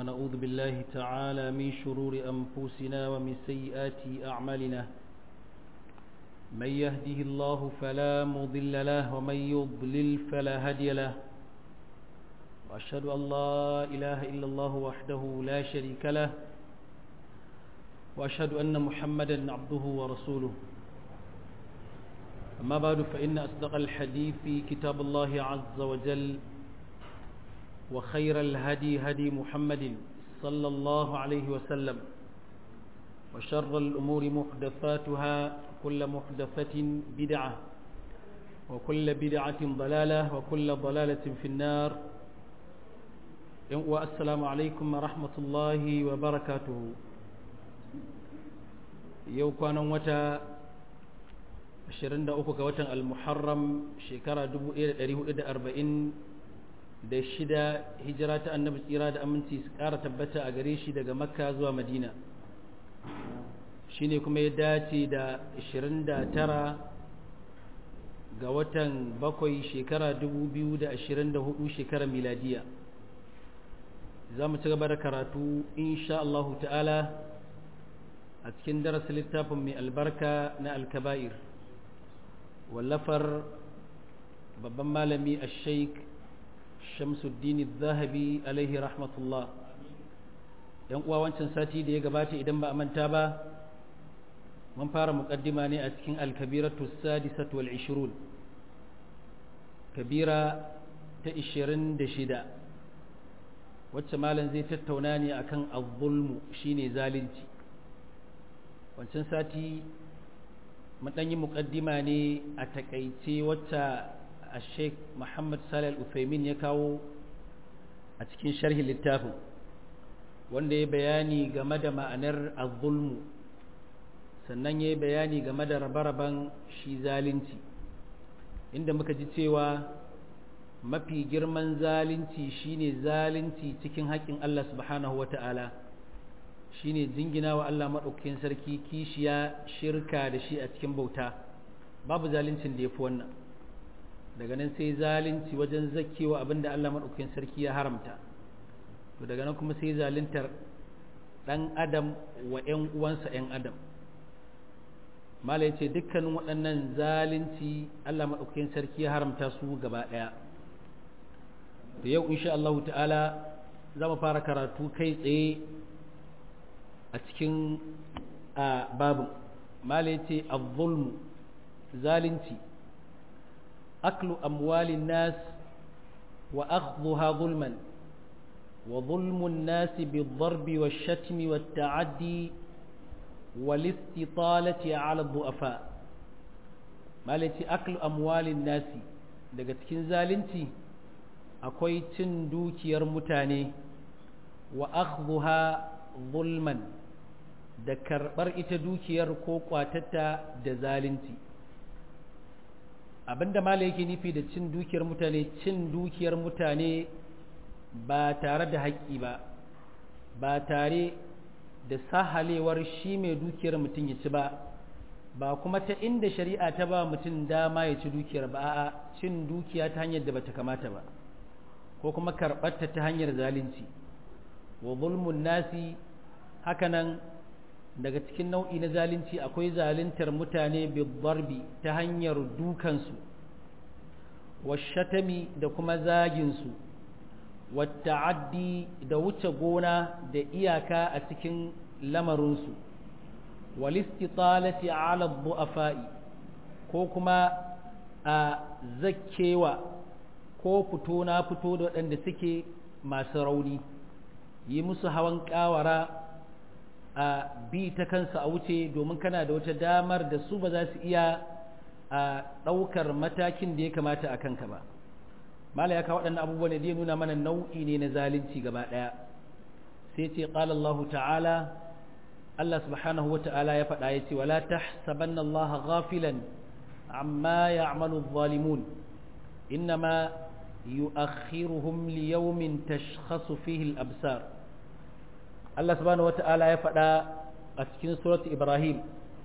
ونعوذ بالله تعالى من شرور أنفسنا ومن سيئات أعمالنا من يهده الله فلا مضل له ومن يضلل فلا هادي له وأشهد أن لا إله إلا الله وحده لا شريك له وأشهد أن محمدا عبده ورسوله أما بعد فإن أصدق الحديث في كتاب الله عز وجل وخير الهدي هدي محمد صلى الله عليه وسلم وشر الأمور محدثاتها كل محدثة بدعة وكل بدعة ضلالة وكل ضلالة في النار والسلام عليكم ورحمة الله وبركاته يوكوانا وتا 23 ga watan al-muharram shekara 1446 hijira ta annabi tsira da aminci su ƙara tabbata a gare shi daga makka zuwa madina shine kuma ya dace da 29 ga watan bakwai shekara 2024 shekara miladiya za mu ci gaba da karatu insha Allah ta'ala a cikin darasin littafin mai albarka na alkaba'ir wallafar babban malami a sheik shamsuddin zahabi alaihi rahmatullah yan uwa wancan sati da ya gabata idan ba a manta ba mun fara muƙaddima ne a cikin alkabiratu sadisatu wal ishirun kabira ta ishirin da shida wacce malam zai tattauna ne akan azzulmu shine zalunci wancan sati mun yi muƙaddima ne a takaice wacce a sheik muhammad salih al-uthaymin ya kawo a cikin sharhin littafin wanda ya bayani game da ma'anar azulmu sannan ya bayani game da rabe-raben shi zalunci inda muka ji cewa mafi girman zalunci shine zalunci cikin haƙƙin Allah subhanahu wa ta'ala shine jingina wa Allah maɗaukakin sarki kishiya shirka da shi a cikin bauta babu zaluncin da ya fi wannan daga nan sai zalunci wajen zakkewa abinda Allah maɗaukakin sarki ya haramta to daga nan kuma sai zaluntar ɗan adam wa ‘yan uwansa ‘yan adam mala ya ce dukkanin waɗannan zalunci Allah maɗaukakin sarki ya haramta su gaba ɗaya da yau insha Allah ta'ala za mu fara karatu kai tsaye a cikin babin mala ya ce zulmu zalunci aklu amwalin nas wa akhdhuha zulman wa zulmun nas bid-darbi wash-shatmi wat-ta'addi wal-istitalati 'ala ad-du'afa mala ya ce aklu amwalin nas daga cikin zalunci akwai cin dukiyar mutane wa akhdhuha zulman da karɓar ita dukiyar ko kwatatta da zalunci abinda mala yake nufi da cin dukiyar mutane cin dukiyar mutane ba tare da haƙƙi ba ba tare da sahalewar shi mai dukiyar mutum ya ci ba ba kuma ta inda shari'a ta ba mutum dama ya ci dukiyar ba a cin dukiya ta hanyar da bata kamata ba ko kuma karɓarta ta hanyar zalunci wa zulmun nasi hakanan daga cikin nau'i na zalunci akwai zaluntar mutane bidarbi ta hanyar dukansu washatami da kuma zaginsu wata'addi da wuce gona da iyaka a cikin lamarinsu walistitalati ala du'afa'i ko kuma a zakkewa ko fito na fito da waɗanda suke masu rauni yi musu hawan ƙawara a bi ta kansa a wuce domin kana da wata damar da su ba za su iya a ɗaukar matakin da ya kamata a kanka ba mala ya kawo waɗannan abubuwan da ya nuna mana nau'i ne na zalunci gaba ɗaya sai ce ƙala Allah ta'ala Allah subhanahu wa ta'ala ya faɗa ya ce wala tahsabanna Allah ghafilan amma ya'malu adh-dhalimun innama yu'akhiruhum liyawmin tashkhasu fihi al-absar Allah subhanahu wata'ala ya faɗa a cikin surat Ibrahim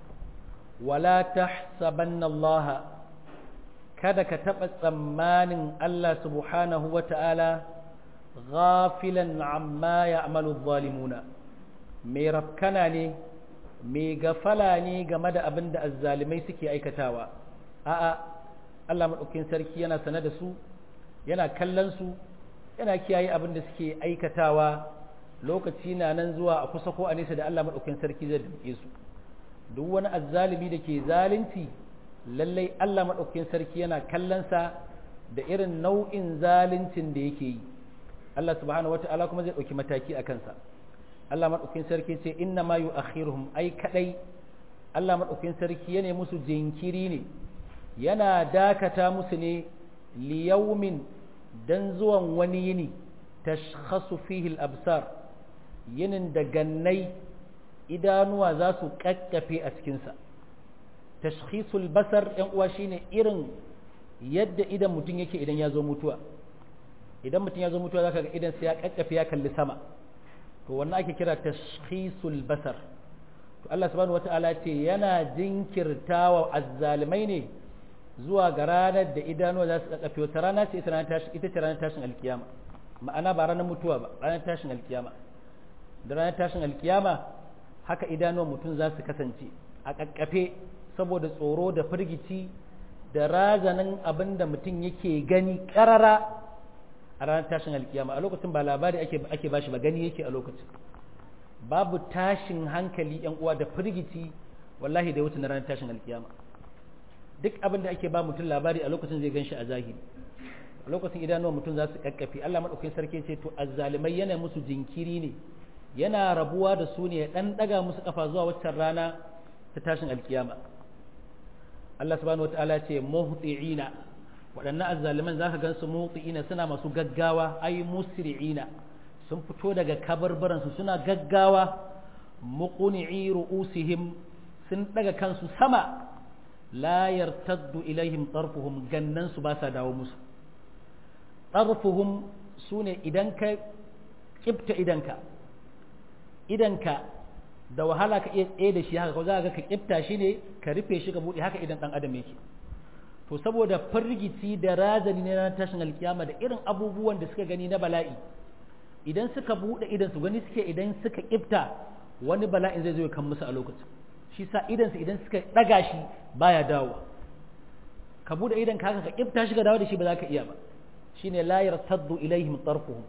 wala tahsabanna Allah kada ka taɓa tsammanin Allah subhanahu wata'ala ghafilan amma ya'malu adh-dhalimuna mai rafkana ne mai gafala ne game da abin da azzalimai suke aikatawa a'a Allah madaukakin sarki yana sane da su yana kallon su yana kiyaye abin da suke aikatawa lokaci na nan zuwa a kusa ko a nesa da Allah madaukakin sarki zai duke su duk wani azzalimi da ke zalunci lallai Allah madaukakin sarki yana kallon sa da irin nau'in zaluncin da yake yi Allah subhanahu wata'ala kuma zai ɗauki mataki a kansa Allah maɗaukin sarki ce inna ma yu'akhiruhum ai kadai Allah maɗaukin sarki yana musu jinkiri ne yana dakata musu ne liyaumin dan zuwan wani yini tashkhasu fihi al-absar yinin da gannai idanuwa za su kakkafe a cikinsa tashkhisul basar yan uwa shine irin yadda idan mutum yake idan ya zo mutuwa idan mutum ya zo mutuwa zaka ga idan sai ya kakkafe ya kalli sama to wannan ake kira tashkhisul basar to Allah subhanahu wataala ce yana jinkirtawa azzalimai ne zuwa ga ranar da idanuwa za su kakkafe wata rana ce ita ita ce ranar tashin alkiyama ma'ana ba ranar mutuwa ba ranar tashin alkiyama da ranar tashin alkiyama haka idanuwan mutum za su kasance a kakkafe saboda tsoro da firgici da razanin abin da mutum yake gani karara a ranar tashin alkiyama a lokacin ba labari ake ake bashi ba gani yake a lokacin babu tashin hankali yan uwa da firgici wallahi da wuce na ranar tashin alkiyama duk abin da ake ba mutum labari a lokacin zai ganshi a zahiri a lokacin idanuwan mutum za su kakkafe Allah madaukakin sarki ce to azzalimai yana musu jinkiri ne yana rabuwa da su ne ya dan daga musu kafa zuwa waccan rana ta tashin alkiyama Allah subhanahu wataala ce muhti'ina waɗannan azzaliman zaka gansu muhti'ina suna masu gaggawa ay musri'ina sun fito daga kabarbaran su suna gaggawa muqni'i ru'usihim sun daga kansu sama la yartaddu ilaihim tarfuhum gannan su ba sa dawo musu tarfuhum sune idan ka kifta idanka idanka da wahala ka iya tsaye da shi haka ko za ka ka kifta shi ne ka rufe shi ka buɗe haka idan ɗan adam yake to saboda firgici da razani ne na tashin alkiyama da irin abubuwan da suka gani na bala'i idan suka buɗe idan su gani suke idan suka kifta wani bala'in zai zo ya kan musu a lokacin shi sa idan su idan suka ɗaga shi baya dawowa ka buɗe idan ka haka ka kifta shi ka dawo da shi ba za ka iya ba shine la yartaddu ilaihim tarfuhum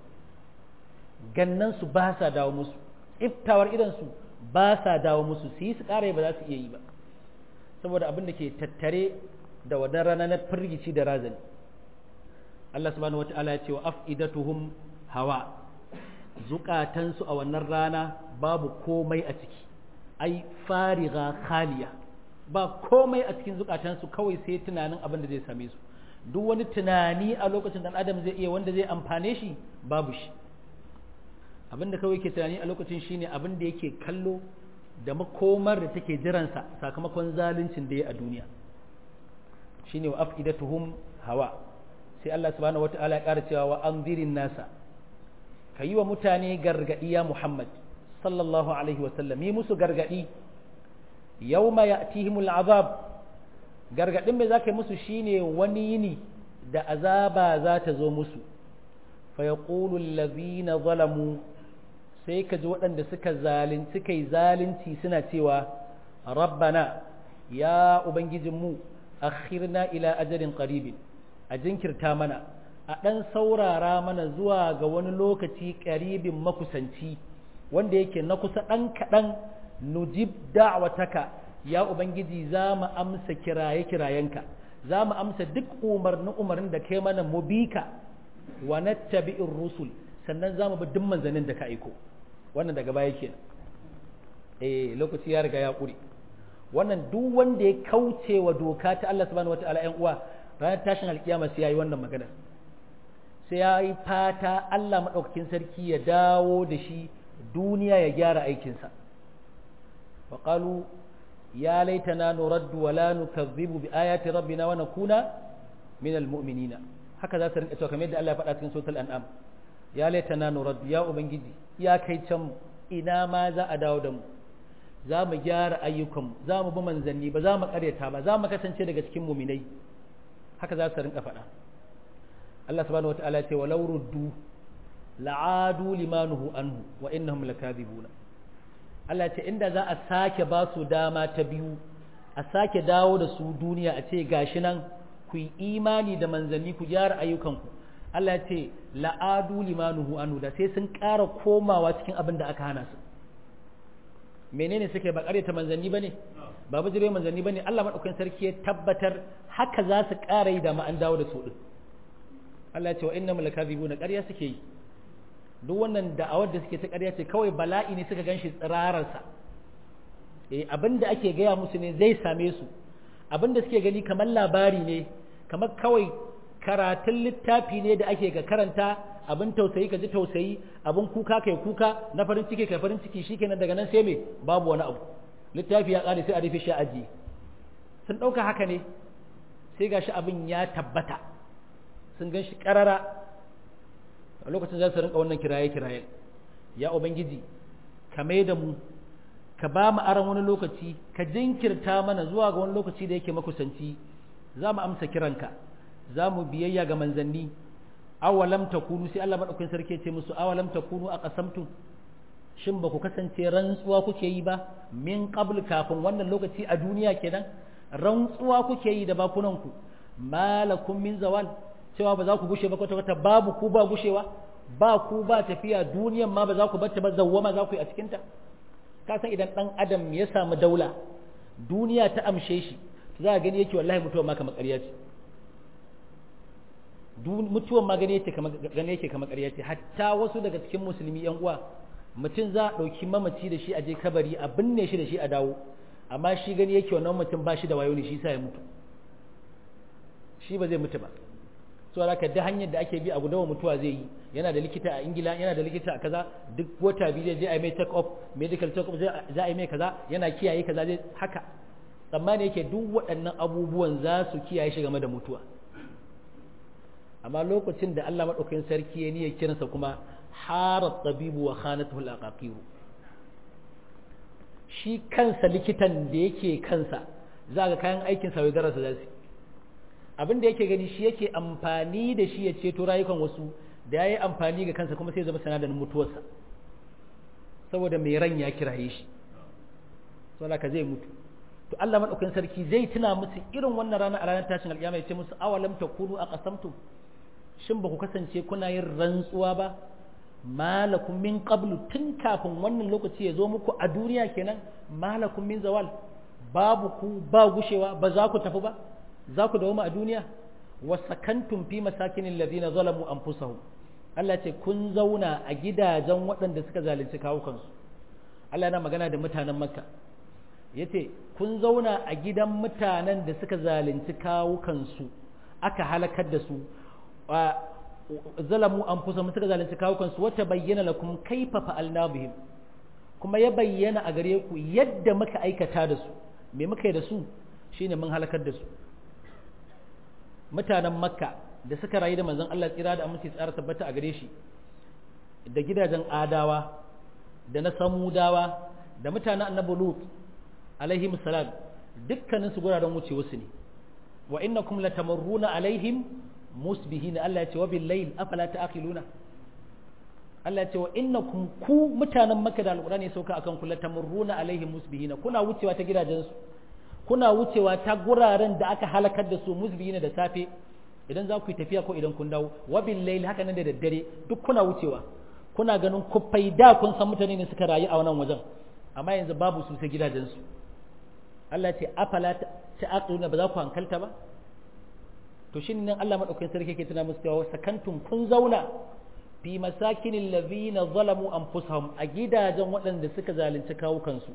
gannan su ba sa dawo musu iftawar idan su ba sa dawo musu su yi su ƙara ba za su iya yi ba saboda abin da ke tattare da wadan rana na firgici da razani Allah subhanahu wata'ala ya ce wa af'idatuhum hawa zukatansu a wannan rana babu komai a ciki ai fariga khaliya ba komai a cikin zukatansu kawai sai tunanin abin da zai same su duk wani tunani a lokacin dan adam zai iya wanda zai amfane shi babu shi abin da kawai ke tunani a lokacin shine abin da yake kallo da makomar da take jiransa sakamakon zaluncin da ya a duniya shine wa afidatuhum hawa sai Allah subhanahu wataala ya ƙara cewa wa anzirin nasa kayi wa mutane gargadi ya Muhammad sallallahu alaihi wa sallam yi musu gargadi yawma ya'tihimul azab gargadin mai zaka yi musu shine wani yini da azaba za ta zo musu fa yaqulu allazina zalamu sai ka ji waɗanda suka zalunci suka yi zalunci suna cewa rabbana ya ubangijinmu akhirna ila ajalin qaribin a jinkirta mana a ɗan saurara mana zuwa ga wani lokaci ƙaribin makusanci wanda yake na kusa ɗan kaɗan nujib da'wataka ya ubangiji za mu amsa kiraye kirayenka za mu amsa duk umarni umarnin da kai mana mu bi ka wa nattabi'ir rusul sannan za mu bi duk manzannin da ka aiko wannan daga baya kenan eh lokaci ya riga ya ƙure wannan duk wanda ya kauce wa doka ta Allah subhanahu wataala ƴan uwa ranar tashin alkiyama sai yayi wannan magana sai yayi fata Allah madaukakin sarki ya dawo da shi duniya ya gyara aikinsa wa qalu ya laitana nuraddu wa la nukazzibu bi ayati rabbina wa nakuna min almu'minina haka za su rinka cewa kamar yadda Allah ya faɗa cikin suratul an'am ya laitana nuraddu ya ubangiji ya kai can ina ma za a dawo da mu za mu gyara ayyukanmu za mu bi manzanni ba za mu karyata ba za mu kasance daga cikin muminai haka za su rinka faɗa Allah subhanahu wata'ala ce walau ruddu la'adu limanuhu anhu wa innahum lakadibuna Allah ce inda za a sake ba su dama ta biyu a sake dawo da su duniya a ce gashi nan ku yi imani da manzanni ku gyara ayyukanku Allah ya ce la'adu limanuhu anhu da sai sun ƙara komawa cikin abin da aka hana su menene suke ba ta manzanni bane ba bijire manzanni bane Allah madaukakin sarki ya tabbatar haka za su ƙara yi da ma an dawo da su din Allah ya ce wa innamul lakazibuna ƙarya suke yi duk wannan da'awar da suke ta ƙarya ce kawai bala'i ne suka ganshi tsirararsa eh abinda ake gaya musu ne zai same su abinda suke gani kamar labari ne kamar kawai karatun littafi ne da ake ga karanta abin tausayi ka ji tausayi abin kuka kai kuka na farin ciki kai farin ciki shikenan daga nan sai me babu wani abu littafi ya kare sai a rufe shi aji sun ɗauka haka ne sai gashi abin ya tabbata sun gan shi ƙarara a lokacin za su rinka wannan kiraye-kiraye ya ubangiji ka mai da mu ka ba mu aron wani lokaci ka jinkirta mana zuwa ga wani lokaci da yake makusanci za mu amsa kiranka za mu biyayya ga manzanni awalam takunu sai Allah madaukakin sarki ce musu awalam takunu a qasamtum shin ba ku kasance rantsuwa kuke yi ba min qabl kafin wannan lokaci a duniya kenan rantsuwa kuke yi da bakunanku malakum min zawal cewa ba za ku gushe ba kwata kwata babu ku ba gushewa ba ku ba tafiya duniyan ma ba za ku bata ba zawwama za ku yi a cikinta ka san idan dan adam ya samu daula duniya ta amshe shi za a gani yake wallahi mutuwa ma kamar ƙarya ce mutuwan ma gani yake kamar gani yake kamar ƙarya ce hatta wasu daga cikin musulmi yan uwa mutum za a ɗauki mamaci da shi a je kabari a binne shi da shi a dawo amma shi gani yake wannan mutum ba shi da wayo ne shi sa ya mutu shi ba zai mutu ba so haka da hanyar da ake bi a gudawa mutuwa zai yi yana da likita a ingila yana da likita a kaza duk wata biyu zai je a mai take off medical take off za a yi mai kaza yana kiyaye kaza zai haka tsammani yake duk waɗannan abubuwan za su kiyaye shi game da mutuwa amma lokacin da Allah madaukakin sarki ya niyya kiransa kuma harat tabibu wa khanatuhu al shi kansa likitan da yake kansa za ga kayan aikin sa darasa za su abin da yake gani shi yake amfani da shi ya ceto rayukan wasu da ya yi amfani ga kansa kuma sai zama sanadarin mutuwarsa saboda mai ran ya kiraye shi saboda ka zai mutu to Allah madaukakin sarki zai tuna musu irin wannan rana a ranar tashin alƙiyama ya ce musu awalam takunu aqsamtum shin ba ku kasance kuna yin rantsuwa ba malakum min qablu tun kafin wannan lokaci ya zo muku a duniya kenan malakum min zawal babu ku ba gushewa ba za ku tafi ba za ku dawo a duniya wasakantum fi masakinin ladina zalamu anfusahum Allah ce kun zauna a gidajen waɗanda suka zalunci kawukansu Allah yana magana da mutanen Makka yace kun zauna a gidan mutanen da suka zalunci kawukansu aka halakar da su zalamu anfusahum suka zalunci kawukansu wata bayyana lakum kaifa fa'alna bihim kuma ya bayyana a gare ku yadda muka aikata da su me muka yi da su shine mun halakar da su mutanen makka da suka rayu da manzon Allah tsira da aminci tsara tabbata a gare shi da gidajen adawa da na samudawa da mutanen annabi lut alaihim salam dukkanin su guraren wuce wasu ne wa innakum latamarruna alaihim musbihin Allah ya ce wa bil layl afala ta'qiluna Allah ya ce wa innakum ku mutanen makka da alqur'ani ya sauka akan ku latamarruna alaihim musbihin kuna wucewa ta gidajen su kuna wucewa ta guraren da aka halakar da su musbihina da safe idan za ku yi tafiya ko idan kun dawo wabil layl haka nan da daddare duk kuna wucewa kuna ganin kuffai da kun san mutane ne suka rayu a wannan wajen amma yanzu babu su sai gidajen su Allah ce afala ta'aqiluna ba za ku hankalta ba to shin nan Allah madaukakin sarki yake tuna musu cewa sakantum kun zauna fi masakinil ladhina zalamu anfusahum a gidajen waɗanda suka zalunci kawukansu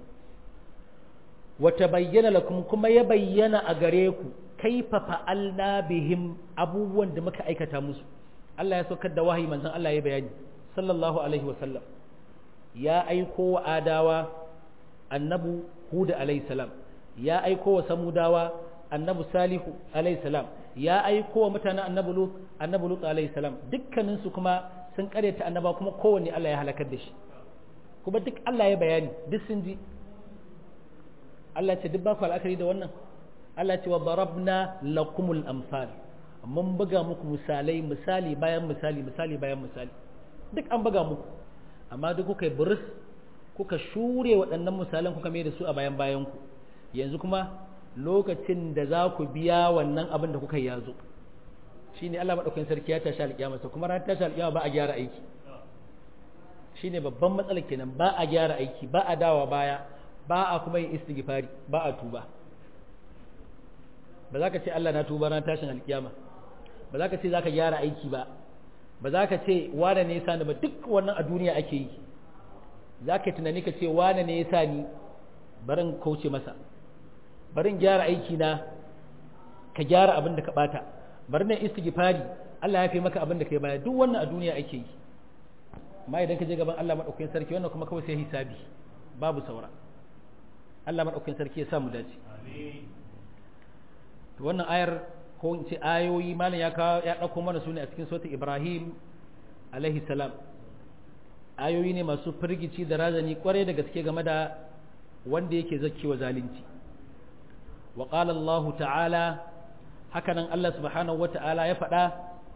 wata bayyana lakum kuma ya bayyana a gare ku kaifa fa'alna bihim abubuwan da muka aikata musu Allah ya saukar da wahayi manzon Allah ya bayani sallallahu alaihi wasallam ya aiko wa adawa annabu hud alaihi salam ya aiko wa samudawa annabu salihu alaihi salam ya aiko wa mutanen annabu lut annabu lut alaihi salam dukkanin su kuma sun karyata annaba kuma kowanne Allah ya halakar da shi kuma duk Allah ya bayani duk sun ji Allah ce duk ba ku al'akari da wannan Allah ce wa barabna lakumul amsal mun buga muku misalai misali bayan misali misali bayan misali duk an buga muku amma duk kuka yi buris kuka shure waɗannan misalan kuka mai da su a bayan bayan ku yanzu kuma lokacin da za ku biya wannan abin da kuka yi ya zo shine Allah madaukakin sarki ya tashi alƙiyama kuma ran tashi alƙiyama ba a gyara aiki shine babban matsalar kenan ba a gyara aiki ba a dawa baya ba a kuma yin istighfari ba a tuba ba za ka ce Allah na tuba ran tashin alkiyama ba za ka ce za ka gyara aiki ba ba za ka ce wane ne ya ni ba duk wannan a duniya ake yi za ka tunani ka ce wane ne ya sa ni barin kauce masa barin gyara aiki na ka gyara abin da ka bata bari na istighfari Allah ya fi maka abin da kai baya duk wannan a duniya ake yi amma idan ka je gaban Allah madaukakin sarki wannan kuma kawai sai hisabi babu saura Allah madaukakin sarki ya sa mu dace to wannan ayar ko in ce ayoyi malam ya kawo ya dauko mana su ne a cikin suratul Ibrahim alaihi salam ayoyi ne masu firgici da razani kwarai da gaske game da wanda yake zakkewa zalunci wa qala Allah ta'ala hakanan Allah subhanahu wa ta'ala ya faɗa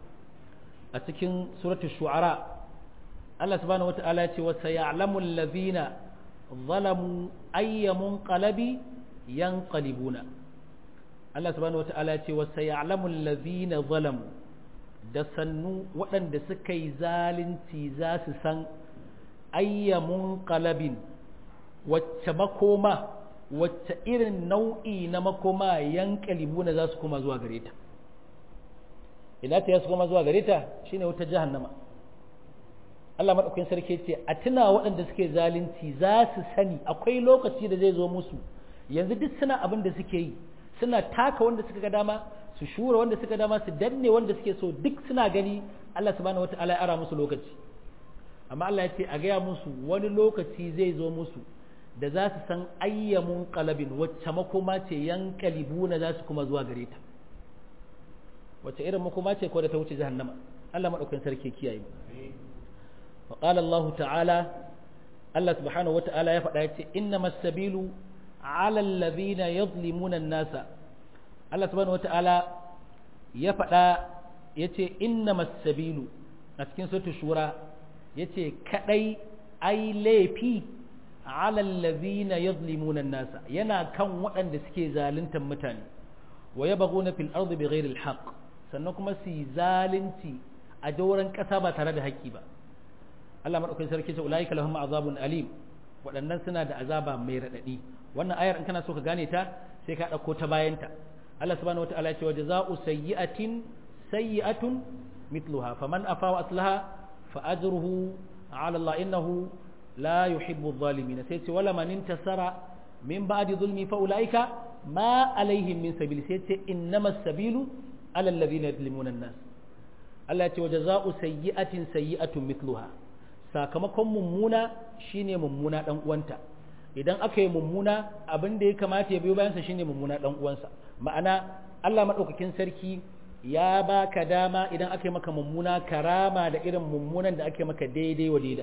a cikin suratul shu'ara Allah subhanahu wa ta'ala ya ce wa sayalamu allazina zalamu ayyamun qalabi yanqalibuna Allah subhanahu wa ta'ala ya ce wa sayalamu allazina zalamu da sannu waɗanda suka yi zalunci za su san ayyamun qalabin wacce makoma wacce irin nau'i na makoma yanqalibuna za su koma zuwa gare ta ina ta su koma zuwa gare ta shine wata jahannama Allah maɗaukakin sarki ce a tuna waɗanda suke zalunci za su sani akwai lokaci da zai zo musu yanzu duk suna abin da suke yi suna taka wanda suka ga dama su shura wanda suka dama su danne wanda suke so duk suna gani Allah subhanahu wataala ya ara musu lokaci amma Allah ya ce a gaya musu wani lokaci zai zo musu da za su san ayyamun qalabin wacce makoma ce yankalibuna za su kuma zuwa gare ta wacce irin makoma ce ko da ta wuce jahannama Allah maɗaukakin sarki kiyaye mu وقال الله تعالى الله سبحانه وتعالى يفعل إنما السبيل على الذين يظلمون الناس الله سبحانه وتعالى يفعل يتي إنما السبيل أتكين سورة الشورى يتي كأي أي ليفي على الذين يظلمون الناس ينا كان وأن دسكي زالنتا متاني ويبغون في الأرض بغير الحق سنكم سي زالنتي أدورا كسابة ترى حقي با Allah madaukakin sarki ce ulaika lahum azabun alim waɗannan suna da azaba mai radadi wannan ayar in kana so ka gane ta sai ka dauko ta bayan ta Allah subhanahu wataala ya ce wa jazaa'u sayyi'atin sayyi'atun mithluha faman afa wa aslaha fa ajruhu 'ala Allah innahu la yuhibbu adh-dhalimin sai ce wala man intasara min ba'di dhulmi fa ulaika ma alaihim min sabil sai ce innamas sabilu 'ala alladhina yadhlimuna an-nas Allah ya ce wa jazaa'u sayyi'atin sayyi'atun mithluha sakamakon mummuna shine mummuna dan uwanta idan aka yi mummuna abin da ya kamata ya biyo bayansa shine mummuna dan uwansa ma'ana Allah madaukakin sarki ya baka dama idan aka yi maka mummuna karama da irin mummunan da ake maka daidai wa daida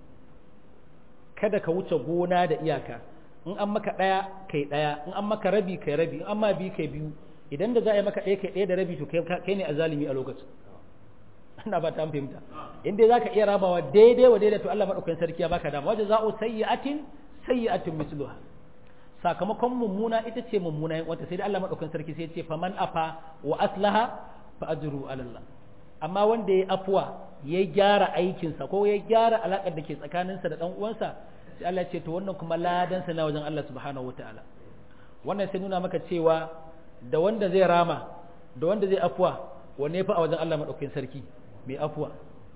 kada ka wuce gona da iyaka in an maka daya kai daya in an maka rabi kai rabi in an ma bi kai biyu idan da za a yi maka ɗaya kai ɗaya da rabi to kai ne azalimi a lokacin ina ba ta fahimta in dai zaka iya rabawa daidai wa daidai to Allah madaukakin sarki ya baka dama wajen za'u sayyi'atin sayyi'atin misluha sakamakon mummuna ita ce mummuna wata sai dai Allah madaukakin sarki sai ya ce faman afa wa aslaha fa ajru ala Allah amma wanda ya afwa ya gyara aikinsa ko ya gyara alakar da ke tsakaninsa da dan uwansa sai Allah ya ce to wannan kuma ladan sa na wajen Allah subhanahu wataala wannan sai nuna maka cewa da wanda zai rama da wanda zai afwa wanne fa a wajen Allah madaukakin sarki mai afuwa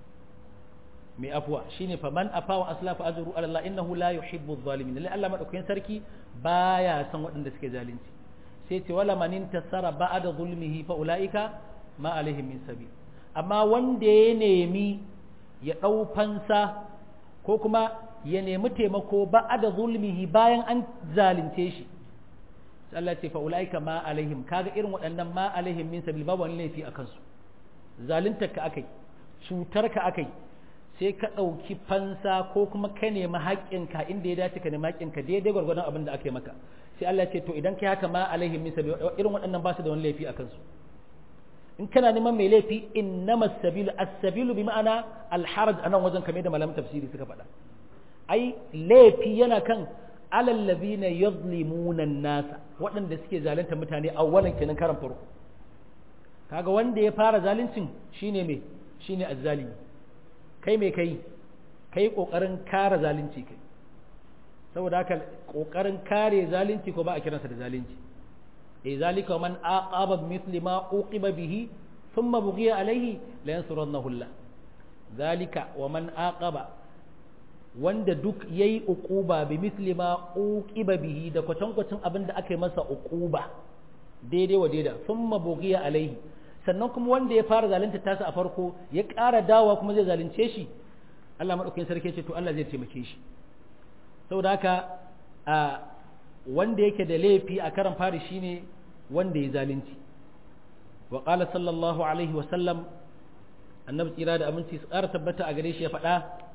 mai afuwa shine fa man afa wa asla fa ajru ala Allah innahu la yuhibbu adh-dhalimin lalle Allah madaukakin sarki baya san waɗanda suke zalunci sai ce wala man intasara ba'da zulmihi fa ulaika ma alaihim min sabil amma wanda ya nemi ya dau fansa ko kuma ya nemi taimako ba'da zulmihi bayan an zalunce shi sai Allah ce fa ulaika ma alaihim kaga irin waɗannan ma alaihim min sabil babu wani laifi akan su zaluntar ka akai cutar ka akai sai ka ɗauki fansa ko kuma ka nemi haƙƙinka inda ya dace ka nemi haƙƙinka daidai gwargwadon abin da aka yi maka sai Allah ce to idan kai haka ma alaihim min sabi irin waɗannan ba su da wani laifi a kansu in kana neman mai laifi innama sabilu as-sabilu bi ma'ana al-haraj anan wajen kamar da malaman tafsiri suka faɗa ai laifi yana kan alal ladina yadhlimuna an-nasa waɗanda suke zalunta mutane awwalan kenan karan farko kaga wanda ya fara zaluncin shine me shine azzalimi kai me kai kai kokarin kare zalunci kai saboda haka kokarin kare zalunci ko ba a kiransa da zalunci eh zalika man aqaba mithli ma uqiba bihi thumma bughiya alayhi la yansurannahu Allah zalika wa man aqaba wanda duk yayi uquba bi mithli ma uqiba bihi da kwatankwacin abin da aka yi masa uquba daidai wa daida thumma bughiya alayhi sannan kuma wanda ya fara zalunta tasa a farko ya ƙara dawa kuma zai zalunce shi Allah madaukakin sarki ce to Allah zai taimake shi saboda haka a wanda yake da laifi a karan fari shine wanda ya zalunci wa qala sallallahu alaihi wa sallam annabi tsira da aminci su ƙara tabbata a gare shi ya faɗa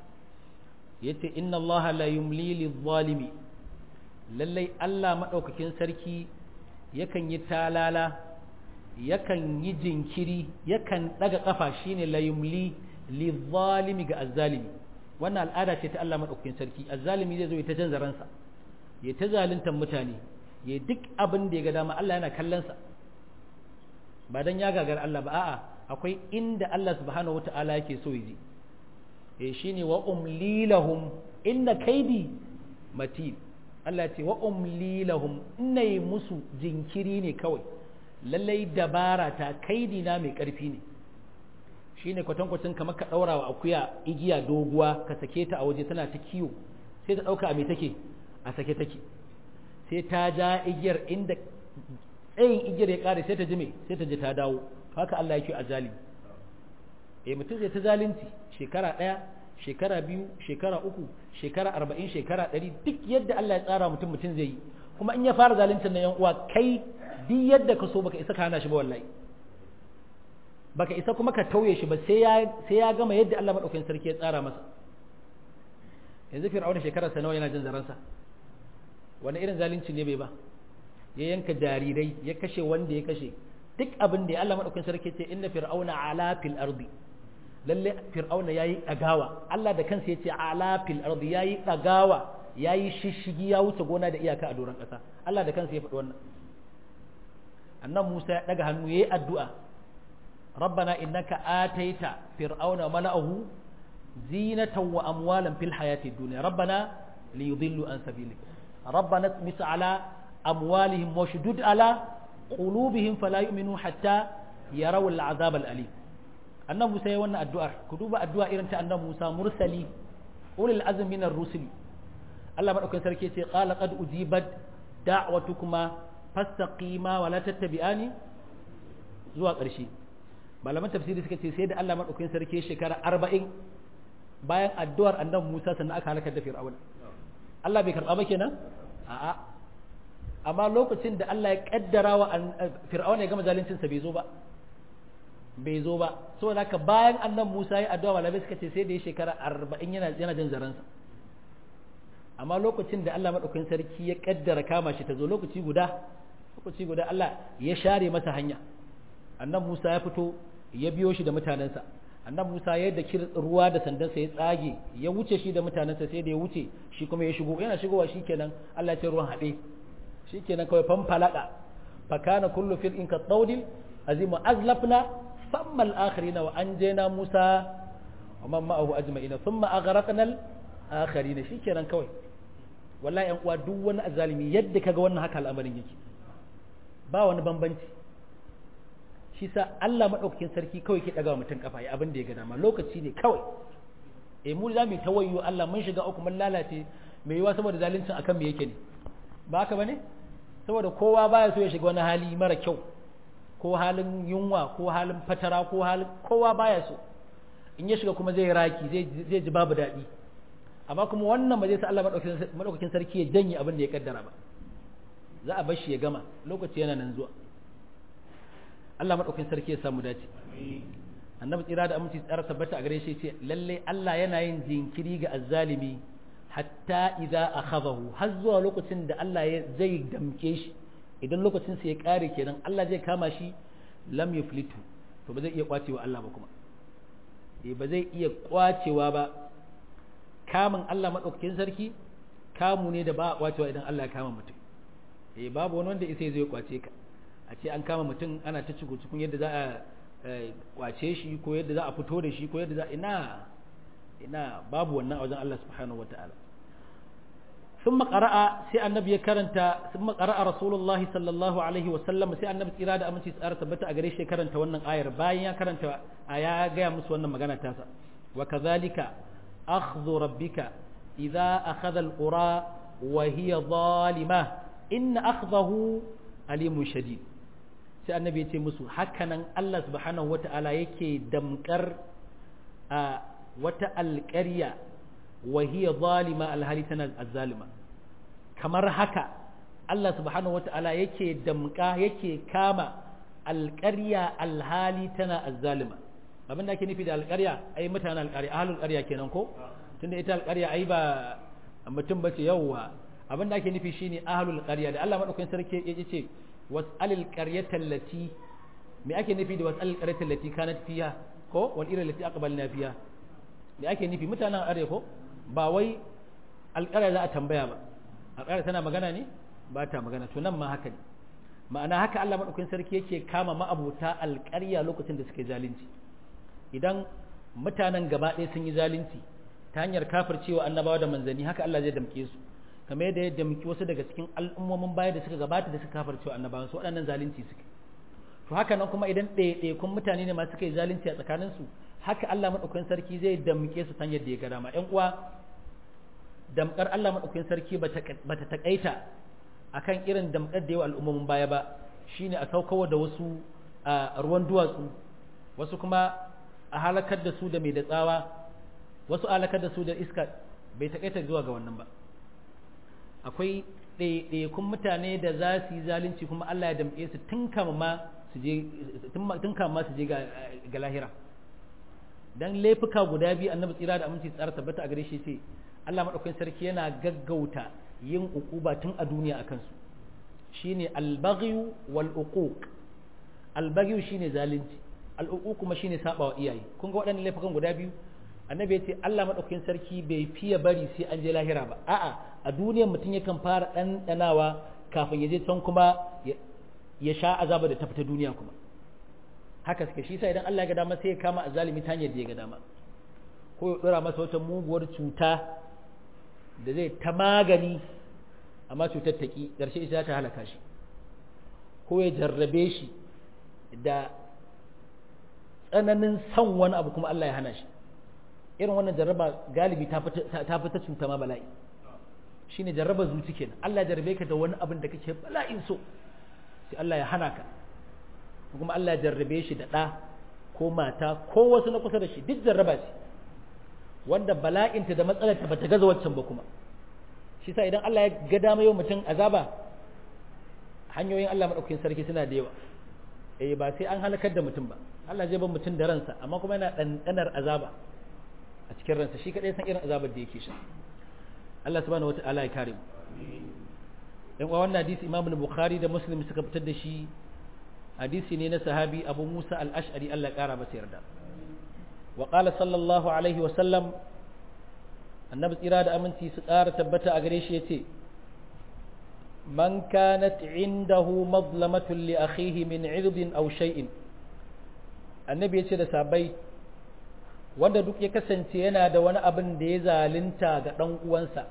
yace inna allaha la yumli lidh-zalimi lallai Allah madaukakin sarki yakan yi talala yakan yi jinkiri yakan daga kafa shine la yumli lidh-zalimi ga azzalimi wannan al'ada ce ta Allah madaukakin sarki azzalimi zai zo ya ta canza ransa ya ta zaluntar mutane ya duk abin da ya ga dama Allah yana kallon sa ba dan ya gagar Allah ba a'a akwai inda Allah subhanahu wata'ala yake so ya je eh shine wa umli lahum inna kaidi matin Allah ce wa umli lahum inna yi musu jinkiri ne kawai lallai dabara ta kaidi na mai karfi ne shine kwatankwacin kamar ka daura wa akuya igiya doguwa ka sake ta a waje tana ta kiwo sai ta dauka a me take a sake take sai ta ja igiyar inda tsayin igiyar ya kare sai ta ji me sai ta ji ta dawo haka Allah yake a zalimi eh mutum zai ta zalunci shekara ɗaya shekara biyu shekara uku shekara arba'in shekara ɗari duk yadda Allah ya tsara mutum mutum zai yi kuma in ya fara zaluncin na yan uwa kai duk yadda ka so baka isa ka hana shi ba wallahi baka isa kuma ka tauye shi ba sai ya sai ya gama yadda Allah madaukakin sarki ya tsara masa yanzu fir'auna shekarar sa nawa yana jin zaransa wani irin zalunci ne bai ba ya yanka jarirai ya kashe wanda ya kashe duk abin da Allah madaukakin sarki ce inna fir'auna ala fil ardi lalle fir'auna yayi dagawa Allah da kansa yace ala fil ardi yayi dagawa yayi shishigi ya wuce gona da iyaka a doron kasa Allah da kansa ya faɗi wannan annan Musa ya daga hannu yayi addu'a rabbana innaka ataita fir'auna mala'ahu zinatan wa amwalan fil hayati dunya rabbana liyudillu an sabilik rabbana tmis ala amwalihim washdud ala qulubihim fala yu'minu hatta yarawu al'azab al'alim annabi Musa ya wannan addu'ar ku duba addu'a irin ta annabi Musa mursali ulil azmi minar rusul Allah madaukakin sarki ce qala qad ujibat da'watukuma fastaqima wa la tattabi'ani zuwa ƙarshe malaman tafsiri suka ce sai da Allah madaukakin sarki shekara 40 bayan addu'ar annabi Musa sannan aka halakar da Fir'auna Allah bai karba ba kenan a'a amma lokacin da Allah ya kaddara wa fir'auna ya gama zaluncin sa bai zo ba bai zo ba saboda haka bayan annan Musa ya addu'a malamai suka ce sai da ya shekara 40 yana yana jin zaransa amma lokacin da Allah madaukakin sarki ya kaddara kama shi ta zo lokaci guda lokaci guda Allah ya share masa hanya annan Musa ya fito ya biyo shi da mutanensa annan Musa ya da kir ruwa da sandansa ya tsage ya wuce shi da mutanensa sai da ya wuce shi kuma ya shigo yana shigowa shikenan Allah ya ce ruwan haɗe shikenan kawai fanfalaka fakana kullu fir'in ka tawdil azim azlafna thumma al-akharina wa anjayna Musa wa man ma'ahu ajma'ina thumma aghraqna al-akharina shikenan kawai wallahi yan uwa duk wani azalimi yadda kaga wannan haka al'amarin yake ba wani bambanci shi sa Allah madaukakin sarki kawai ke daga mutum kafa ya abin da ya ga dama lokaci ne kawai eh mu za mu tawayyo Allah mun shiga uku mun lalace mai yiwa saboda zaluncin akan me yake ne ba haka bane saboda kowa baya so ya shiga wani hali mara kyau ko halin yunwa ko halin fatara ko halin kowa baya so in ya shiga kuma zai raki zai ji babu daɗi amma kuma wannan ba zai sa Allah madaukakin sarki ya janye abin da ya kaddara ba za a bar shi ya gama lokaci yana nan zuwa Allah madaukakin sarki ya samu dace annabi tsira da aminci tsara tabbata a gare shi ce lalle Allah yana yin jinkiri ga azzalimi hatta idza akhadahu har zuwa lokacin da Allah ya zai damke shi idan lokacin sa ya kare kenan Allah zai kama shi lam yuflitu to ba zai iya kwacewa Allah ba kuma eh ba zai iya kwacewa ba kamun Allah madaukakin sarki kamu ne da ba a kwacewa idan Allah ya kama mutum eh babu wani wanda isa zai kwace ka a ce an kama mutum ana ta cikin cikin yadda za a kwace shi ko yadda za a fito da shi ko yadda za ina ina babu wannan a wajen Allah subhanahu wataala ثم قرأ سي النبي كرنتا ثم قرأ رسول الله صلى الله عليه وسلم سي النبي tsira da aminci tsara tabbata a gare shi karanta wannan ayar bayan ya karanta aya ga musu wannan magana tasa wa kadhalika akhdhu rabbika idza akhadha alqura wa hiya zalima in akhdahu alimun shadid sai annabi ya ce musu hakanan Allah subhanahu wata'ala yake damkar a wata alƙarya wa hiya zalima alhali tana azzalima kamar haka Allah subhanahu wata'ala yake damka yake kama alƙarya alhali tana azzalima abin da ake nufi da alƙarya ai mutanen alƙarya ahlul ƙarya kenan ko tunda ita alƙarya ai ba mutum bace yawwa abin da ake nufi shine ahlul qarya da Allah madaukakin sarki ya ce was'alil qaryata allati me ake nufi da was'alil qaryata allati kanat fiha ko wal ira allati aqbalna fiha me ake nufi mutanen are ko ba wai alƙarya za a tambaya ba alƙarya tana magana ne ba ta magana to nan ma haka ne ma'ana haka Allah madaukakin sarki yake kama ma'abuta alƙarya lokacin da suke zalunci idan mutanen gaba ɗaya sun yi zalunci ta hanyar kafircewa annabawa da manzanni haka Allah zai damke su kamar yadda ya damki wasu daga cikin al'ummomin baya da suka gabata da suka kafircewa annabawan su waɗannan zalunci suke to haka nan kuma idan ɗaiɗaikun mutane ne masu kai zalunci a tsakanin su haka Allah madaukakin sarki zai damke su ta hanyar da ya ga dama ƴan uwa damkar Allah madaukakin sarki bata takaita akan irin damkar da yawa al'ummomin baya ba shine a saukawa da wasu ruwan duwatsu wasu kuma a halakar da su da mai da tsawa wasu halakar da su da iska bai takaita zuwa ga wannan ba akwai ɗaiɗaikun mutane da za su yi zalunci kuma Allah ya damƙe su tun kama ma su je tun kama ma su je ga lahira dan laifuka guda biyu annabi tsira da aminci tsara tabbata a gare shi ce Allah madaukakin sarki yana gaggauta yin uquba tun a duniya akan su shine al-baghyu wal uquq al-baghyu shine zalunci al-uquq kuma shine sabawa iyaye kun ga waɗannan laifukan guda biyu annabi ya ce Allah madaukakin sarki bai fiye bari sai an je lahira ba a'a a duniyar mutum yakan fara ɗanɗanawa kafin ya je can kuma ya sha azaba da ta fita duniya kuma haka suke shi sa idan Allah ya ga dama sai ya kama azalimi ta hanyar da ya ga dama ko ya dora masa wata muguwar cuta da zai ta magani amma cutar ta ki ƙarshe ita ta halaka shi ko ya jarrabe shi da tsananin son wani abu kuma Allah ya hana shi irin wannan jarraba galibi ta fita cuta ma bala'i shine jarraba zuci kenan Allah ya jarrabe ka da wani abin da kake bala'in so sai Allah ya hana ka kuma Allah ya jarrabe shi da ɗa ko mata ko wasu na kusa da shi duk jarraba ce wanda bala'inta da matsalarta bata gaza waccan ba kuma shi sa idan Allah ya ga dama yau mutum azaba hanyoyin Allah madaukakin sarki suna da yawa eh ba sai an halakar da mutum ba Allah zai bar mutum da ransa amma kuma yana ɗanɗanar azaba a cikin ransa shi kadai san irin azabar da yake sha Allah subhanahu wata'ala ya kare mu yan uwa wannan hadisi Imam Bukhari da Muslim suka fitar da shi hadisi ne na sahabi Abu Musa al-Ash'ari Allah ya kara masa yarda wa qala sallallahu alaihi wa sallam annabi tsira da aminci su kara tabbata a gare shi yace man kanat indahu mazlamatun li akhihi min 'irdin aw shay'in annabi yace da sabai wanda duk ya kasance yana da wani abin da ya zalunta ga ɗan uwansa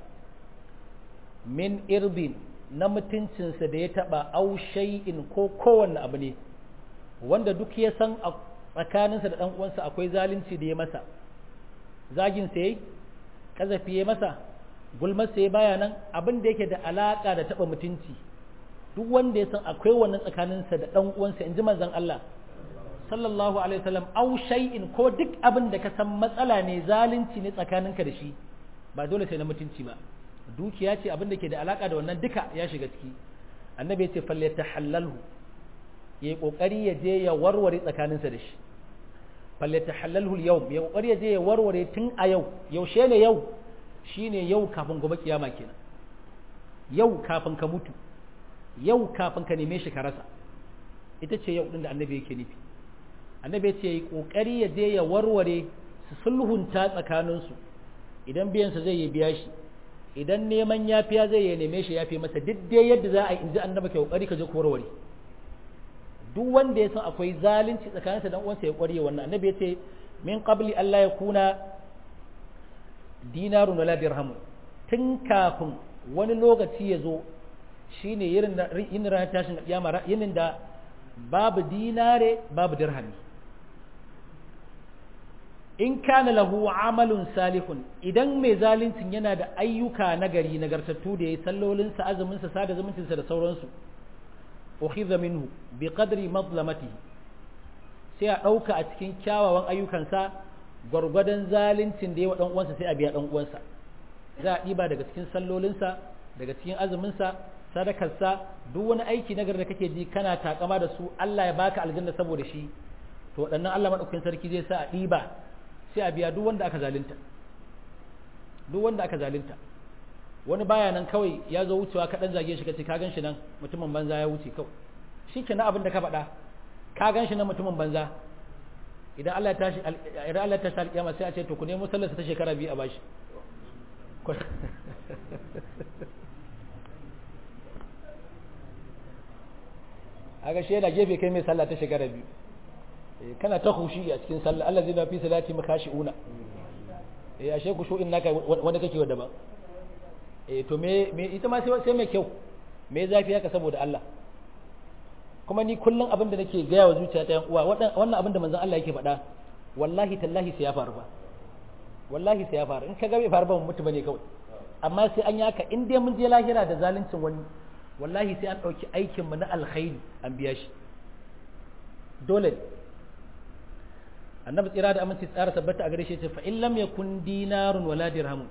min irbin na mutuncinsa da ya taɓa aushai'in ko kowanne abu ne wanda duk ya san a tsakaninsa da ɗan uwansa akwai zalunci da ya masa zagin sai kazafi ya masa gulmar sai baya nan abin da yake da alaka da taɓa mutunci duk wanda ya san akwai wannan tsakaninsa da ɗan uwansa in ji manzon Allah sallallahu alaihi wasallam au shay'in ko duk abin da ka san matsala ne zalunci ne tsakaninka da shi ba dole sai na mutunci ba dukiya ce abin da ke da alaka da wannan duka ya shiga ciki annabi ya ce falyatahallalhu ya yi kokari ya je ya warware tsakaninsa da shi falyatahallalhu al-yawm ya kokari ya je ya warware tun a yau yaushe ne yau shine yau kafin gobe kiyama kenan yau kafin ka mutu yau kafin ka neme shi ka rasa ita ce yau din da annabi yake nufi annabi ce yi kokari ya je ya warware su sulhunta tsakaninsu idan biyansa zai yi biya shi idan neman yafiya zai ya neme shi yafi masa duk dai yadda za a yi inji annabi ka kokari ka je ku warware duk wanda ya san akwai zalunci tsakaninsa dan uwansa ya kware wannan annabi ya ce min qabli Allah ya kuna dinarun wala dirhamun tun kafin wani lokaci ya zo shine yin ranar tashin kiyama yinin da babu dinare babu dirhami in kana lahu amalun salihun idan mai zaluncin yana da ayyuka nagari nagartattu da yayi sallolinsa azuminsa sada zumuncinsa da sauransu ukhidha minhu bi qadri madlamatihi sai a ɗauka a cikin kyawawan ayyukansa gwargwadon zaluncin da yawa dan uwansa sai a biya dan uwansa za a ɗiba daga cikin sallolinsa daga cikin azuminsa sadakarsa duk wani aiki nagari da kake ji kana takama da su Allah ya baka aljanna saboda shi to waɗannan Allah madaukakin sarki zai sa a ɗiba sai a biya duk wanda aka zalunta duk wanda aka zalunta wani baya nan kawai ya zo wucewa ka dan zage shi kace ka gan shi nan mutumin banza ya wuce kawai shi ke abin da ka faɗa ka gan shi nan mutumin banza idan Allah ya tashi idan Allah ya tashi alƙiyama sai a ce to ku nemo sallarsa ta shekara biyu a bashi aga shi yana gefe kai mai sallah ta shekara biyu kana ta hushi a cikin sallah Allah zai na fi salati makashi'una eh ashe ku shu'in naka wanda kake wa daban eh to me me ita ma sai mai kyau me zafi haka saboda Allah kuma ni kullum abin da nake gaya wa zuciyata yan uwa wannan abin da manzon Allah yake faɗa wallahi tallahi sai ya faru ba wallahi sai ya faru in ka ga bai faru ba mutu bane kawai amma sai an yaka in dai mun je lahira da zaluncin wani wallahi sai an ɗauki aikin mu na alkhairi an biya shi dole annabi tsira da aminci tsara tabbata a gare shi ce fa in lam yakun dinarun wala dirhamun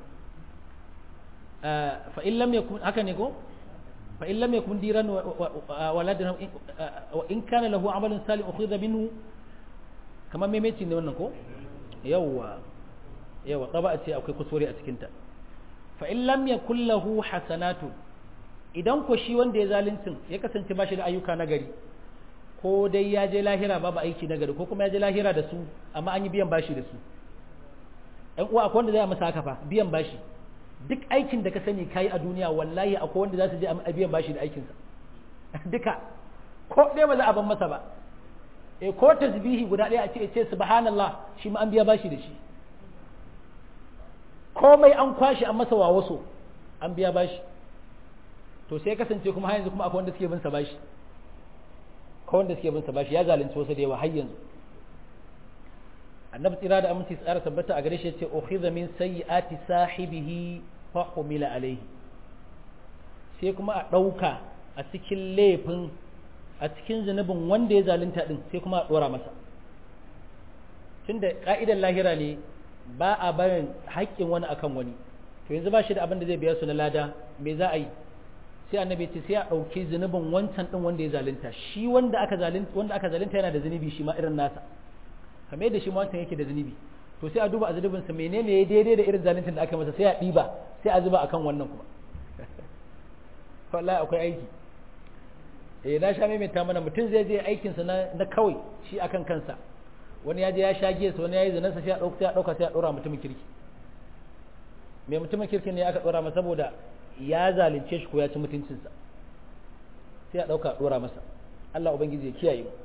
fa in lam yakun haka ne ko fa in lam yakun diran wala dirham wa in kana lahu amalun salih ukhidha minhu kamar memeci ne wannan ko yawa yawa qaba ce akwai kusuri a cikin ta fa in lam yakul lahu hasanatu idan ko shi wanda ya zaluncin ya kasance ba shi da ayyuka na gari ko dai ya je lahira babu aiki na gari ko kuma ya je lahira da su amma an yi biyan bashi da su ɗan uwa akwai wanda zai masa haka fa biyan bashi duk aikin da ka sani kayi a duniya wallahi akwai wanda za su je a biyan bashi da aikinsa duka ko ɗaya ba za a ban masa ba e ko tasbihi guda ɗaya a ce ce subhanallah shi ma an biya bashi da shi komai an kwashi an masa wawaso an biya bashi to sai kasance kuma har yanzu kuma akwai wanda suke bin sa bashi ko wanda suke bin sa bashi ya zalunci wasu da yawa har yanzu annabi tsira da aminci tsara tabbata a gare shi yace ukhidha min sayyiati sahibihi fa humila alaihi sai kuma a dauka a cikin laifin a cikin zunubin wanda ya zalunta din sai kuma a dora masa tunda ka'idar lahira ne ba a barin haƙƙin wani akan wani to yanzu ba shi da abin da zai biya su na lada me za a yi sai annabi ce sai a ɗauki zunubin wancan ɗin wanda ya zalunta shi wanda aka zalunta wanda aka zalunta yana da zunubi shi ma irin nasa kamar yadda shi ma wancan yake da zunubi to sai a duba a zunubin sa menene ya daidai da irin zaluncin da aka masa sai a ɗiba sai a zuba akan wannan kuma wallahi akwai aiki eh na sha maimaita mana mutum zai je aikin sa na, na kawai shi akan kansa wani ya je ya sha giya wani ya yi zanarsa sai a ɗauka sai a ɗauka sai a ɗora mutumin kirki mai mutumin kirkin ne aka ɗora masa saboda ya zalunce shi ko ya ci mutuncinsa sai a ɗauka ɗora masa Allah Ubangiji ya kiyaye mu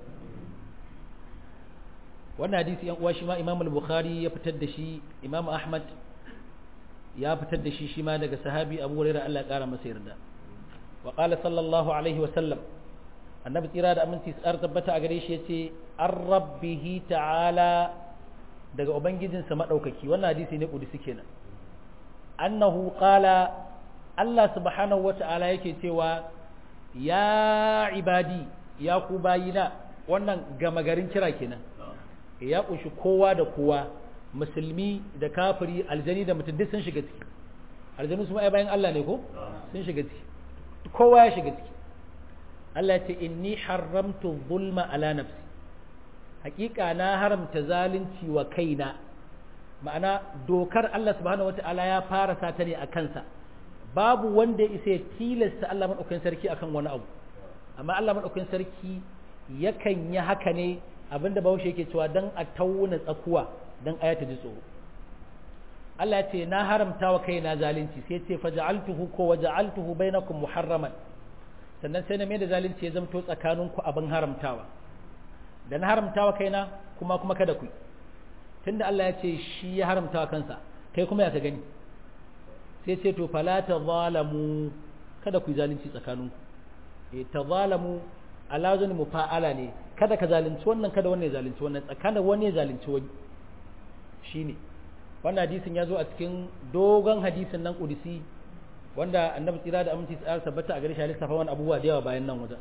wannan hadisi yan uwa shi ma Imam al-Bukhari ya fitar da shi Imam Ahmad ya fitar da shi shi ma daga sahabi Abu Hurairah Allah ya kara masa yarda wa qala sallallahu alaihi wa sallam annabi tsira da aminci tsar tabbata a gare shi yace ar-rabbihi ta'ala daga ubangijinsa madaukaki wannan hadisi ne kudisi kenan annahu qala Allah subhanahu wa ta'ala yake cewa ya ibadi ya ku bayina wannan gama garin kira kenan ya kunshi kowa da kowa musulmi da kafiri aljani da mutum duk sun shiga ciki aljanu su ai bayan Allah ne ko sun shiga ciki kowa ya shiga ciki Allah ya ce inni haramtu zulma ala nafsi hakika na haramta zalunci wa kaina ma'ana dokar Allah subhanahu wata'ala ya fara sata ne a kansa babu wanda ya isa ya tilasta Allah maɗaukakin sarki akan wani abu amma Allah maɗaukakin sarki yakan yi haka ne abinda bahaushe yake cewa dan a tauna tsakuwa dan aya ta ji tsoro Allah ya ce na haramta wa kaina zalunci sai ce faja'altuhu ko waja'altuhu bainakum muharraman sannan sai na mai da zalunci ya zamto tsakaninku abin haramtawa da na haramtawa kaina kuma kuma kada ku tunda Allah ya ce shi ya haramtawa kansa kai kuma ya ka gani sai ce to fala tazalamu kada ku yi zalunci tsakaninku eh tazalamu alazun mufa'ala ne kada ka zalunci wannan kada wannan ya zalunci wannan tsakanin wani ya zalunci wani shine wannan hadisin ya zo a cikin dogon hadisin nan kudisi wanda annabi tsira da aminci tsara tabbata a gare shi lissafa wani abubuwa da yawa bayan nan wajen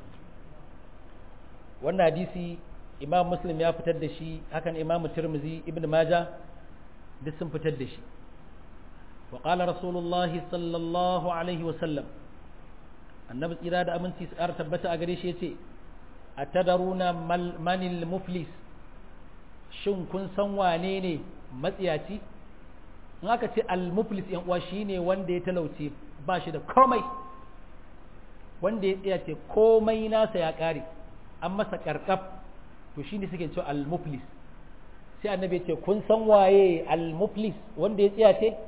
wannan hadisi imam muslim ya fitar da shi hakan imam tirmizi ibn maja duk sun fitar da shi wa qala rasulullah sallallahu alaihi wa sallam annabi tsira da aminci tsara tabbata a gare shi yace atadaruna manil muflis shin kun san wane ne matsiyaci in aka ce al-muflis yan uwa shine wanda ya talauce ba shi da komai wanda ya tsaya ce komai nasa ya kare an masa karkaf to shine suke cewa al-muflis sai annabi ya ce kun san waye al-muflis wanda ya tsaya ce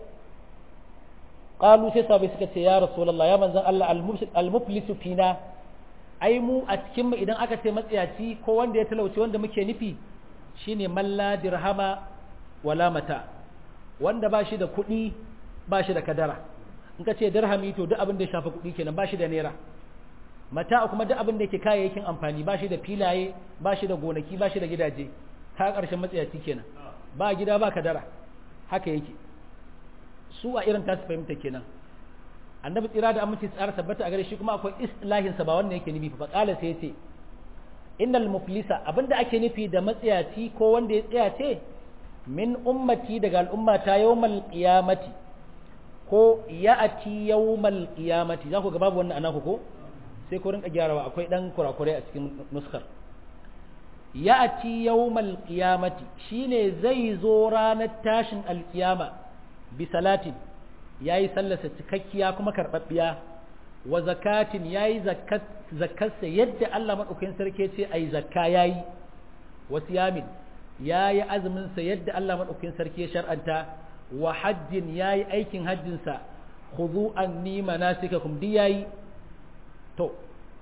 qalu sai sabai suka ce ya rasulullah ya manzon Allah al-muflis fina ai mu a cikin mu idan aka ce matsiyaci ko wanda ya talauce wanda muke nufi shine malla dirhama wala mata wanda ba shi da kuɗi ba shi da kadara in ka ce dirhami to duk abin da ya shafi kuɗi kenan ba shi da naira mata kuma duk abin da yake kayayyakin amfani ba shi da filaye ba shi da gonaki ba shi da gidaje ka ƙarshen matsayaci kenan ba gida ba kadara haka yake su a irin tasu fahimta kenan annabi tsira da aminci tsara tabbata a gare shi kuma akwai islahin sa ba wannan yake nufi fa qala sai yace innal muflisa abinda ake nufi da matsayaci ko wanda ya tsaya ce min ummati daga al'ummata yawmal qiyamati ko ya'ati yawmal qiyamati za ku ga babu wannan anaku ko sai ku rinka gyarawa akwai dan kurakurai a cikin nuskar ya'ati yawmal qiyamati shine zai zo ranar tashin alkiyama bi salatin yayi sallarsa cikakkiya kuma karbabbiya wa zakatin yayi zakat zakarsa yadda Allah madaukakin sarki ce ai zakka yayi wa siyamin yayi azumin sa yadda Allah madaukakin sarki ya shar'anta wa hajjin yayi aikin hajjin sa khudhu anni manasikakum di yayi to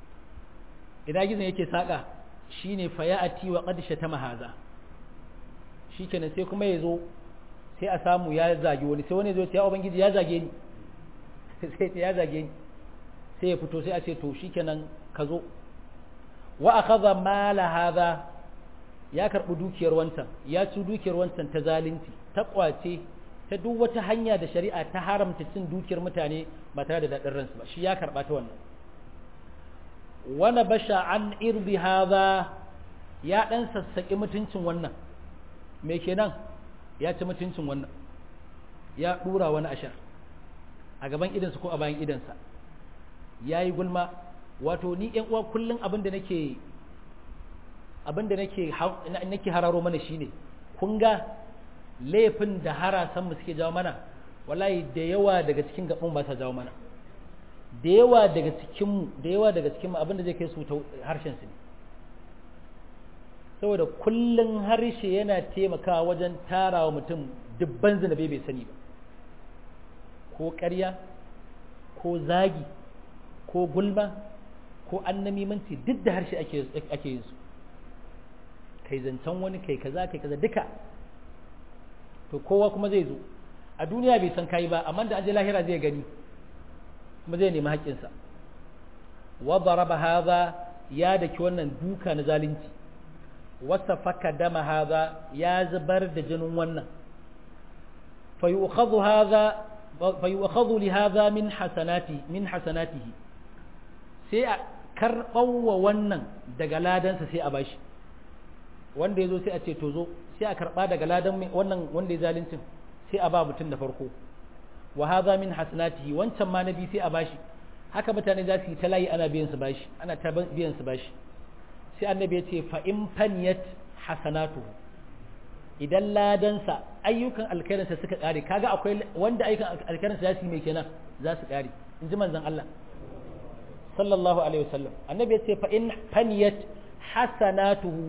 ina gizon yake saka shine fayati wa qad shatama haza shikenan sai kuma yazo sai a samu ya zage wani sai wani zo ya ubangiji ya zage ni sai ya zage ni sai ya fito sai a ce to shikenan ka zo wa akhadha mala hadha ya karbi dukiyar wancan ya ci dukiyar wancan ta zalunci ta kwace ta duk wata hanya da shari'a ta haramta cin dukiyar mutane ba tare da daɗin ransu ba shi ya karɓa ta wannan wani basha an irbi haza ya ɗan sassaƙi mutuncin wannan me kenan ya ci mutuncin wannan ya ɗura wani ashar a gaban idansa ko a bayan idansa ya yi gulma wato ni ‘yan uwa kullum abin da nake abin da nake hararo mana shine kun ga laifin da harasan mu suke jawo mana wallahi da yawa daga cikin gaban ba sa jawo mana da yawa daga cikin mu da yawa daga cikin mu abinda zai kai su ta harshen su ne saboda kullun harshe yana taimakawa wajen tarawa mutum dubban zinabe bai sani ba ko ƙarya ko zagi ko gulma ko annamimanci duk da harshe ake ake yin su kai zancen wani kai kaza kai kaza duka to kowa kuma zai zo a duniya bai san kai ba amma da aje lahira zai gani kuma zai nemi haƙƙinsa wa daraba hadha ya daki wannan duka na zalunci wasa faka dama hadha ya zubar da jinin wannan fa yu'khadhu hadha fa yu'khadhu li hadha min hasanati min hasanatihi sai a karɓawa wannan daga ladansa sai a bashi wanda ya zo sai a ce to zo sai a karɓa daga ladan wannan wanda ya zalincin sai a ba mutum da farko wa hadha min hasanatihi wancan ma nabi sai a bashi haka mutane za su yi ta layi ana biyan su bashi ana ta biyan su bashi sai annabi ya ce fa in faniyat hasanatuhu idan ladansa ayyukan alkhairinsa suka kare kaga akwai wanda ayyukan alkhairinsa za su yi mai kenan za su kare in ji manzon Allah sallallahu alaihi wasallam annabi ya ce fa in faniyat hasanatuhu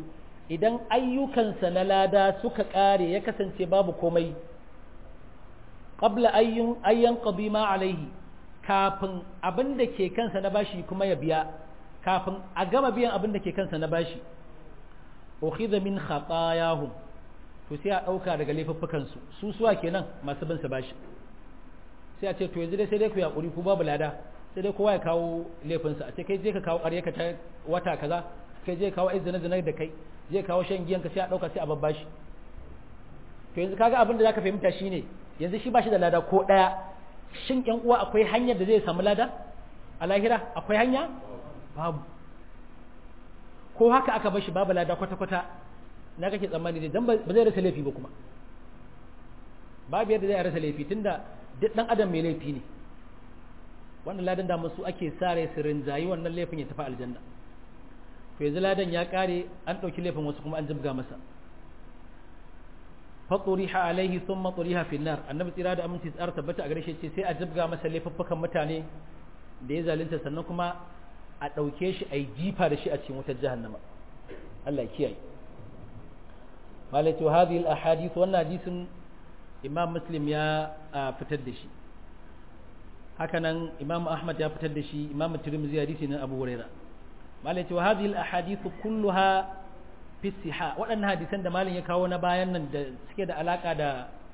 idan ayyukansa na lada suka ƙare ya kasance babu komai qabla ayyun ayyan ma alaihi kafin abin da ke kansa na bashi kuma ya biya kafin a gama biyan abin da ke kansa na bashi ukhidha min khatayahum to sai a dauka daga laifuffukan su su suwa kenan masu bin sa bashi sai a ce to yanzu dai sai dai ku yakuri ku babu lada sai dai kowa ya kawo laifin sa a ce kai je ka kawo ƙarya ka ta wata kaza kai je kawo izinin zina da kai je kawo shan giyan ka sai a dauka sai a babbashi to yanzu kaga abin da zaka fahimta shine yanzu shi bashi da lada ko daya shin ƴan uwa akwai hanyar da zai samu lada a lahira akwai hanya babu ko haka aka bar shi babu lada kwata-kwata na kake tsammani dai dan ba zai rasa laifi ba kuma babu yadda zai rasa laifi tunda duk dan adam mai laifi ne wannan ladan da su ake sare su rinjayi wannan laifin ya tafi aljanna to yanzu ladan ya kare an ɗauki laifin wasu kuma an jibga masa fatsuriha alaihi sun matsuriha finnar annabi tsira da aminci tsara tabbata a gare shi ce sai a jibga masa laifuffukan mutane da ya zalunta sannan kuma a ɗauke shi a yi jifa da shi a cikin wutar jahannama Allah ya kiyaye malai to hadhihi al-ahadith wannan hadisin imam muslim ya fitar da shi hakanan imam ahmad ya fitar da shi imam tirmidhi hadisi na abu huraira malai to hadhihi al-ahadith kulluha fi siha waɗannan hadisan da malin ya kawo na bayan nan da suke da alaka da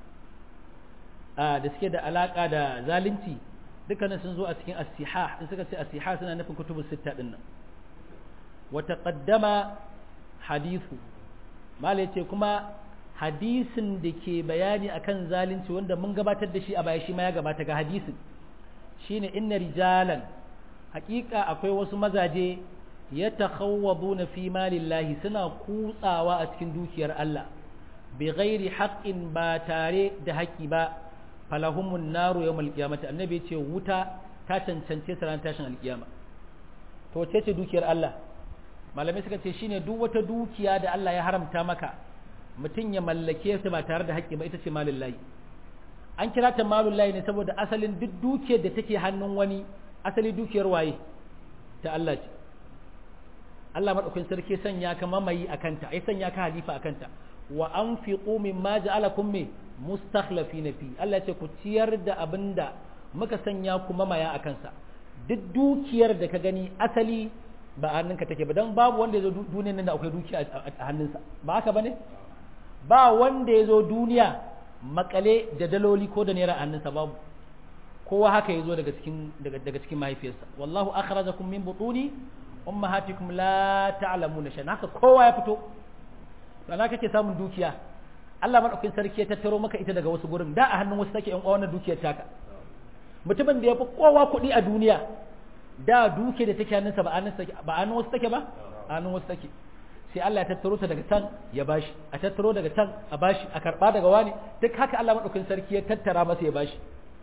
da suke da alaka da zalunci dukkanin sun zo a cikin as-siha in suka ce as-siha suna nufin kutubus sitta din nan wa taqaddama hadithu malai ce kuma hadisin da ke bayani akan zalunci wanda mun gabatar da shi a baya shi ma ya gabata ga hadisin shine inna rijalan haƙiƙa akwai wasu mazaje ya takhawwaduna fi malillahi suna kutsawa a cikin dukiyar Allah bi ghairi haqqin ba tare da haƙi ba falahumun naru yawmal qiyamati annabi ce wuta ta cancance su ran tashin alkiyama to wace ce dukiyar Allah malamai suka ce shine duk wata dukiya da Allah ya haramta maka mutum ya mallake ta ba tare da haƙƙi ba ita ce malullahi an kira ta malullahi ne saboda asalin duk dukiyar da take hannun wani asali dukiyar waye ta Allah ce Allah madaukakin sarki sanya ka mamayi akanta ai sanya ka halifa akanta wa anfiqu mimma ja'alakum me mustakhlifina fi Allah ce ku ciyar da abinda muka sanya ku mamaya akan sa duk dukiyar da ka gani asali ba a hannunka take ba dan babu wanda ya zo duniyar nan da akwai dukiya a hannunsa ba haka bane ba wanda ya zo duniya makale da daloli ko da naira a hannunsa babu kowa haka ya zo daga cikin daga cikin mahaifiyarsa wallahu akhrajakum min butuni ummahatikum la ta'lamuna shay'an haka kowa ya fito dan haka kake samun dukiya Allah madaukakin sarki ya tattaro maka ita daga wasu gurin da a hannun wasu take yan uwa wannan dukiyar taka mutumin da ya fi kowa kuɗi a duniya da duke da take hannunsa ba hannunsa ba hannun wasu take ba hannun wasu take sai Allah ya tattaro ta daga can ya bashi a tattaro daga can a bashi a karba daga wani duk haka Allah madaukakin sarki ya tattara masa ya bashi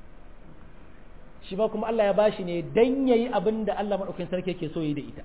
shi ba kuma Allah ya bashi ne dan yayi abin da Allah madaukakin sarki yake so yi da ita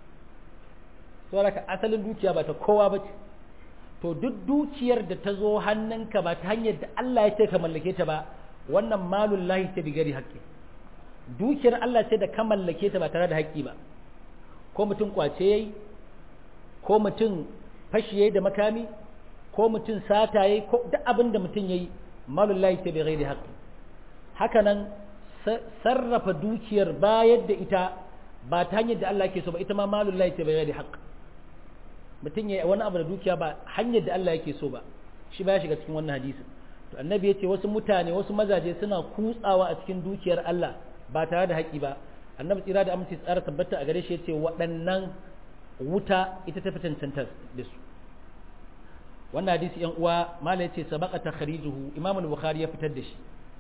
saboda asalin dukiya ba ta kowa ba ce to duk dukiyar da ta zo hannunka ba ta hanyar da Allah ya ce ka mallake ta ba wannan malul lahi ta bigari haƙƙi dukiyar Allah ce da ka mallake ta ba tare da haƙƙi ba ko mutum kwace yayi ko mutum fashi yayi da makami ko mutum sata yayi ko duk abin da mutum yayi malul lahi ta bigari haƙƙi haka nan sarrafa dukiyar bayar da ita ba ta hanyar da Allah ke so ba ita ma malul lahi ta bigari haƙƙi mutum ya wani abu da dukiya ba hanyar da Allah yake so ba shi ba ya shiga cikin wannan hadisin to annabi ya ce wasu mutane wasu mazaje suna kutsawa a cikin dukiyar Allah ba tare da haƙi ba annabi tsira da aminci tsara tabbata a gare shi ya ce waɗannan wuta ita ta fi cancanta da su wannan hadisi yan uwa mala ya ce sabaka takhrijuhu imam al-bukhari ya fitar da shi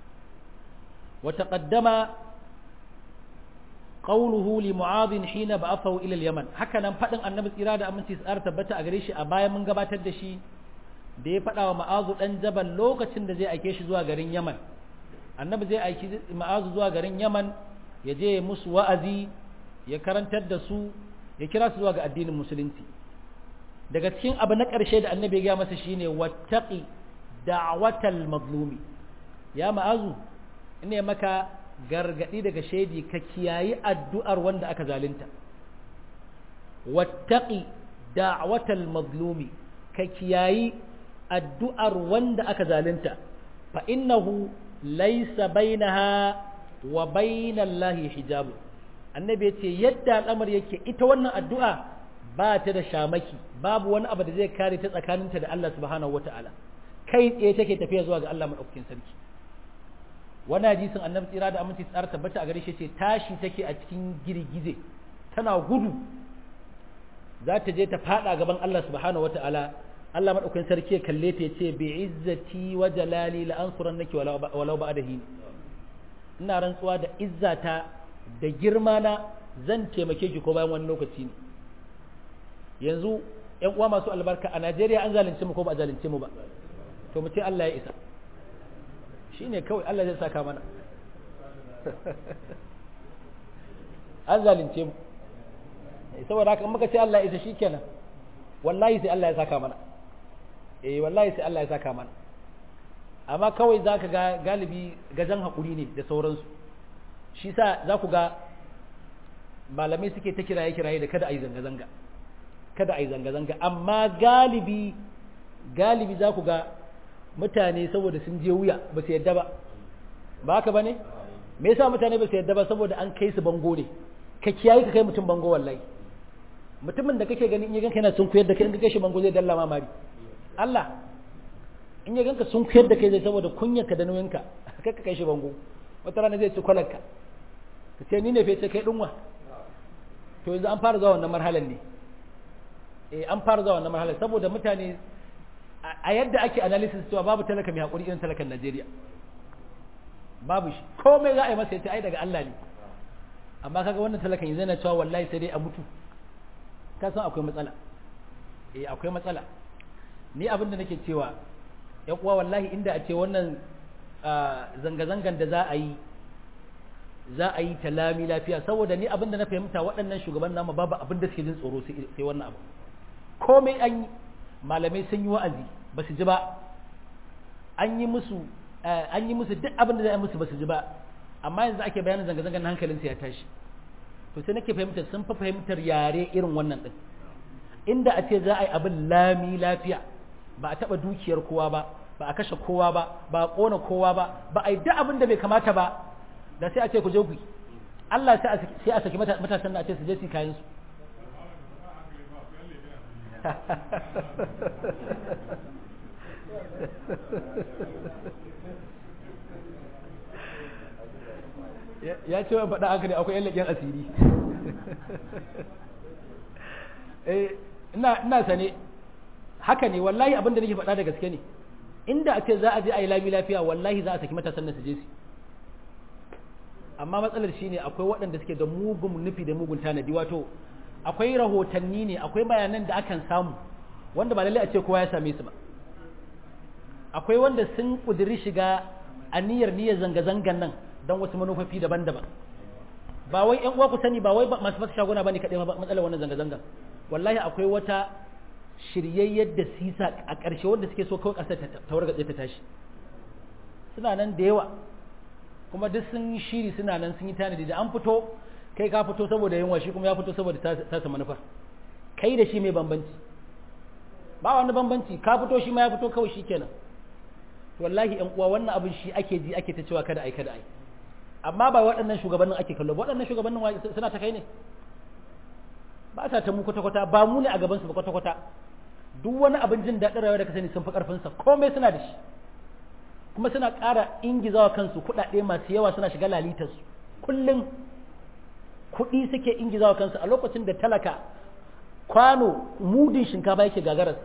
wa taqaddama qawluhu li mu'adh hina ba'athahu ila al-yaman haka nan fadin annabi tsira da aminci tsara tabbata a gare shi a bayan mun gabatar da shi da ya fada wa ma'azu dan jabal lokacin da zai aike shi zuwa garin yaman annabi zai aiki ma'azu zuwa garin yaman ya je musu wa'azi ya karantar da su ya kira su zuwa ga addinin musulunci daga cikin abu na ƙarshe da annabi ya gaya masa shine wattaqi da'watal mazlumi ya ma'azu ina maka gargadi daga shaidi ka kiyayi addu'ar wanda aka zalunta wattaqi da'watal mazlumi ka kiyayi addu'ar wanda aka zalunta fa innahu laysa bainaha wa bainallahi hijabu annabi ya ce yadda al'amar yake ita wannan addu'a ba ta da shamaki babu wani abu da zai kare ta tsakaninta da Allah subhanahu wata'ala kai tsaye take tafiya zuwa ga Allah madaukakin sarki wani hadisin annabi tsira da aminci tsara tabbata a gare shi ce tashi take a cikin girgize tana gudu za ta je ta fada gaban Allah subhanahu wata'ala Allah madaukakin sarki ya kalle ta yace bi izzati wa jalali la ansurannaki walau ba'dahi ina rantsuwa da izzata da girma na zan taimake ki ko bayan wani lokaci ne yanzu ƴan uwa masu albarka a Najeriya an zalunce mu ko ba a zalunce mu ba to mu ce Allah ya isa shine kawai Allah zai saka mana an zalunce mu saboda haka in muka ce Allah ya isa shikenan wallahi sai Allah ya saka mana eh wallahi sai Allah ya saka mana amma kawai zaka ga galibi gajan hakuri ne da sauransu shi sa za ku ga malamai suke ta kiraye kiraye da kada a yi zanga-zanga kada a yi zanga-zanga amma galibi galibi za ku ga mutane saboda sun je wuya ba su yadda ba ba haka ba ne me yasa mutane ba su yadda ba saboda an kai su bango ne ka kiyaye ka kai mutum bango wallahi mutumin da kake gani in ya ganka yana sun kuyar da kai in ka kai shi bango zai dalla mamari Allah in ya ganka sun kuyar da kai zai saboda kunyarka da nauyinka kai ka kai shi bango wata rana zai ci kwalarka ka ce ni ne fece kai dinwa to yanzu an fara zuwa wannan marhalar ne eh an fara zuwa wannan marhalar saboda mutane a yadda ake analysis cewa babu talaka mai hakuri irin talakan Najeriya babu shi komai za a yi masa yace ai daga Allah ne amma kaga wannan talakan yanzu yana cewa wallahi sai dai a mutu ka san akwai matsala eh akwai matsala ni abin da nake cewa ya kuwa wallahi inda a ce wannan zanga-zangan da za a yi za a yi ta lami lafiya saboda ni abinda na fahimta waɗannan shugaban nama babu abin da suke jin tsoro sai wannan abu komai an yi malamai sun yi wa'azi ba su ji ba an yi musu an yi musu duk abin da za a yi musu ba su ji ba amma yanzu ake bayanin zanga-zangan hankalinsu ya tashi to sai nake fahimtar sun fi fahimtar yare irin wannan din inda a ce za a yi abin lami lafiya ba a taɓa dukiyar kowa ba ba a kashe kowa ba ba a ƙona kowa ba ba a yi duk abin da bai kamata ba da sai a ce ku je ku Allah sai a saki matasan da a ce su je su kayan su ya ce wa faɗa haka ne akwai yan leƙen asiri ina sane haka ne wallahi abin da nake faɗa da gaske ne inda a ce za a je a yi lami lafiya wallahi za a saki matasan nan su je su amma matsalar shine akwai waɗanda suke da mugun nufi da mugun tanadi wato akwai rahotanni ne akwai bayanan da akan samu wanda ba lallai a ce kowa ya same su ba akwai wanda sun kudiri shiga aniyar niyyar zanga-zangan nan don wasu manufofi daban-daban ba wai ƴan uwa ku sani ba wai masu fasa shaguna bane kaɗai matsalar wannan zanga-zangan wallahi akwai wata shiryayyar da sisa a ƙarshe wanda suke so kawai ƙasar ta wargatse ta tashi suna nan da yawa kuma duk sun yi shiri suna nan sun yi tanadi da an fito kai ka fito saboda yunwa shi kuma ya fito saboda tasa manufar kai da shi mai bambanci ba wani bambanci ka fito shi ma ya fito kawai shi kenan wallahi yan uwa wannan abin shi ake ji ake ta cewa kada ai kada ai amma ba waɗannan shugabannin ake kallo ba waɗannan shugabannin suna ta kai ne ba sa ta mu kwata-kwata ba mu ne a gabansu ba kwata-kwata duk wani abin jin daɗin rayuwa da ka sani sun fi ƙarfinsa komai suna da shi kuma suna ƙara ingizawa kansu kuɗaɗe masu yawa suna shiga lalitarsu kullum kuɗi suke ingizawa kansu a lokacin da talaka kwano mudin shinkafa yake gagararsa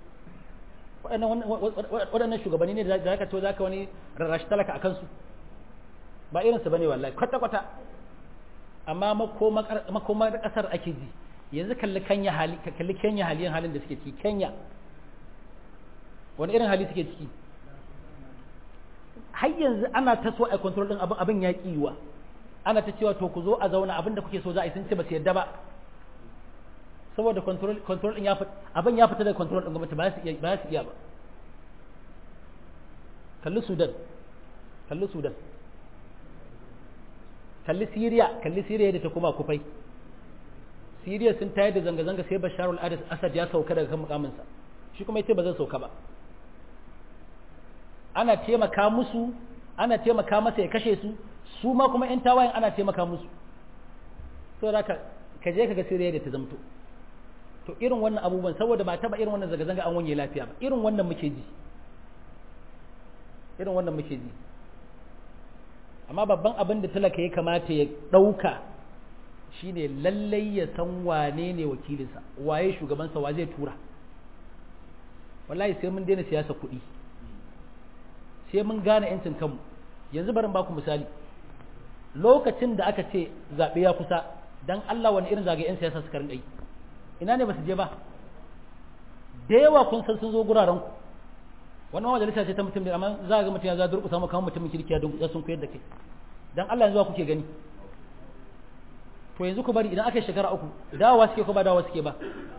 waɗannan shugabanni ne da zaka ce zaka wani rarrashi talaka a kansu ba irinsu bane wallahi kwata-kwata amma makomar ƙasar ake ji yanzu kalli kenya hali kalli kenya haliyan halin da suke ciki kenya wani irin hali suke ciki har yanzu ana ta so a control din abin abin ya kiwa ana ta cewa to ku zo a zauna abin da kuke so za a yi sun ce ba su yadda ba saboda control control din ya fita abin ya fita da control din gwamnati ba su iya ba su iya ba kalli Sudan kalli Sudan kalli Syria kalli Syria da ta kuma kufai Siriya sun tayar da zanga-zanga sai Bashar al-Assad ya sauka daga kan mukaminsa shi kuma yace ba zan sauka ba ana taimaka musu ana taimaka masa ya kashe su su ma kuma ƴan tawayen ana taimaka musu to da ka ka je ka ga Siriya da ta zamto to irin wannan abubuwan saboda ba taba irin wannan zanga-zanga an wanye lafiya ba irin wannan muke ji irin wannan muke ji amma babban abin da talaka ya kamata ya ɗauka shine lallai ya san wane ne wakilinsa waye shugabansa wa zai tura wallahi sai mun daina siyasa kuɗi sai mun gane 'yancin kanmu yanzu barin baku misali lokacin da aka ce zaɓe ya kusa don Allah wani irin zagaye 'yan siyasa suka rinƙa yi ina ne ba su je ba da yawa kun san sun zo guraren ku wannan majalisa ce ta mutum ne amma za ga mutum ya za durƙusa maka mutumin kirki ya sun koyar da kai dan Allah yanzu kuke gani to yanzu ku bari idan aka shekara uku dawowa suke ko ba dawowa suke ba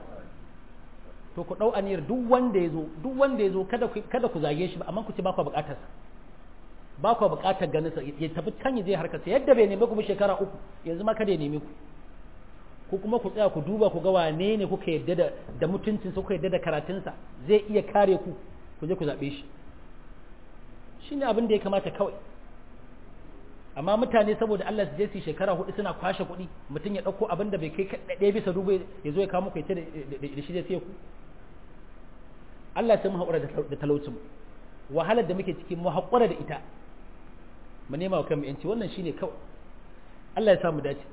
to ku dau aniyar duk wanda yazo duk wanda yazo kada ku kada ku zage shi ba amma ku ce ba ku buƙatar sa ba ku buƙatar ganin sa ya tafi can ya je harkar sa yadda bai neme ku ba shekara uku yanzu ma kada ya neme ku ko kuma ku tsaya ku duba ku ga wane ne kuka yadda da da mutuncin sa kuka yadda da karatun sa zai iya kare ku ku je ku zabe shi shine abin da ya kamata kawai amma mutane saboda Allah su je su shekara hudu suna kwashe kuɗi mutum ya ɗauko abin da bai kai ɗaya bisa dubu ya zo ya kawo muku ya ce da shi zai sai ku Allah sai mu haƙura da talaucin wahalar da muke ciki mu haƙura da ita mu nema wa kanmu yanci wannan shine kawai Allah ya sa mu dace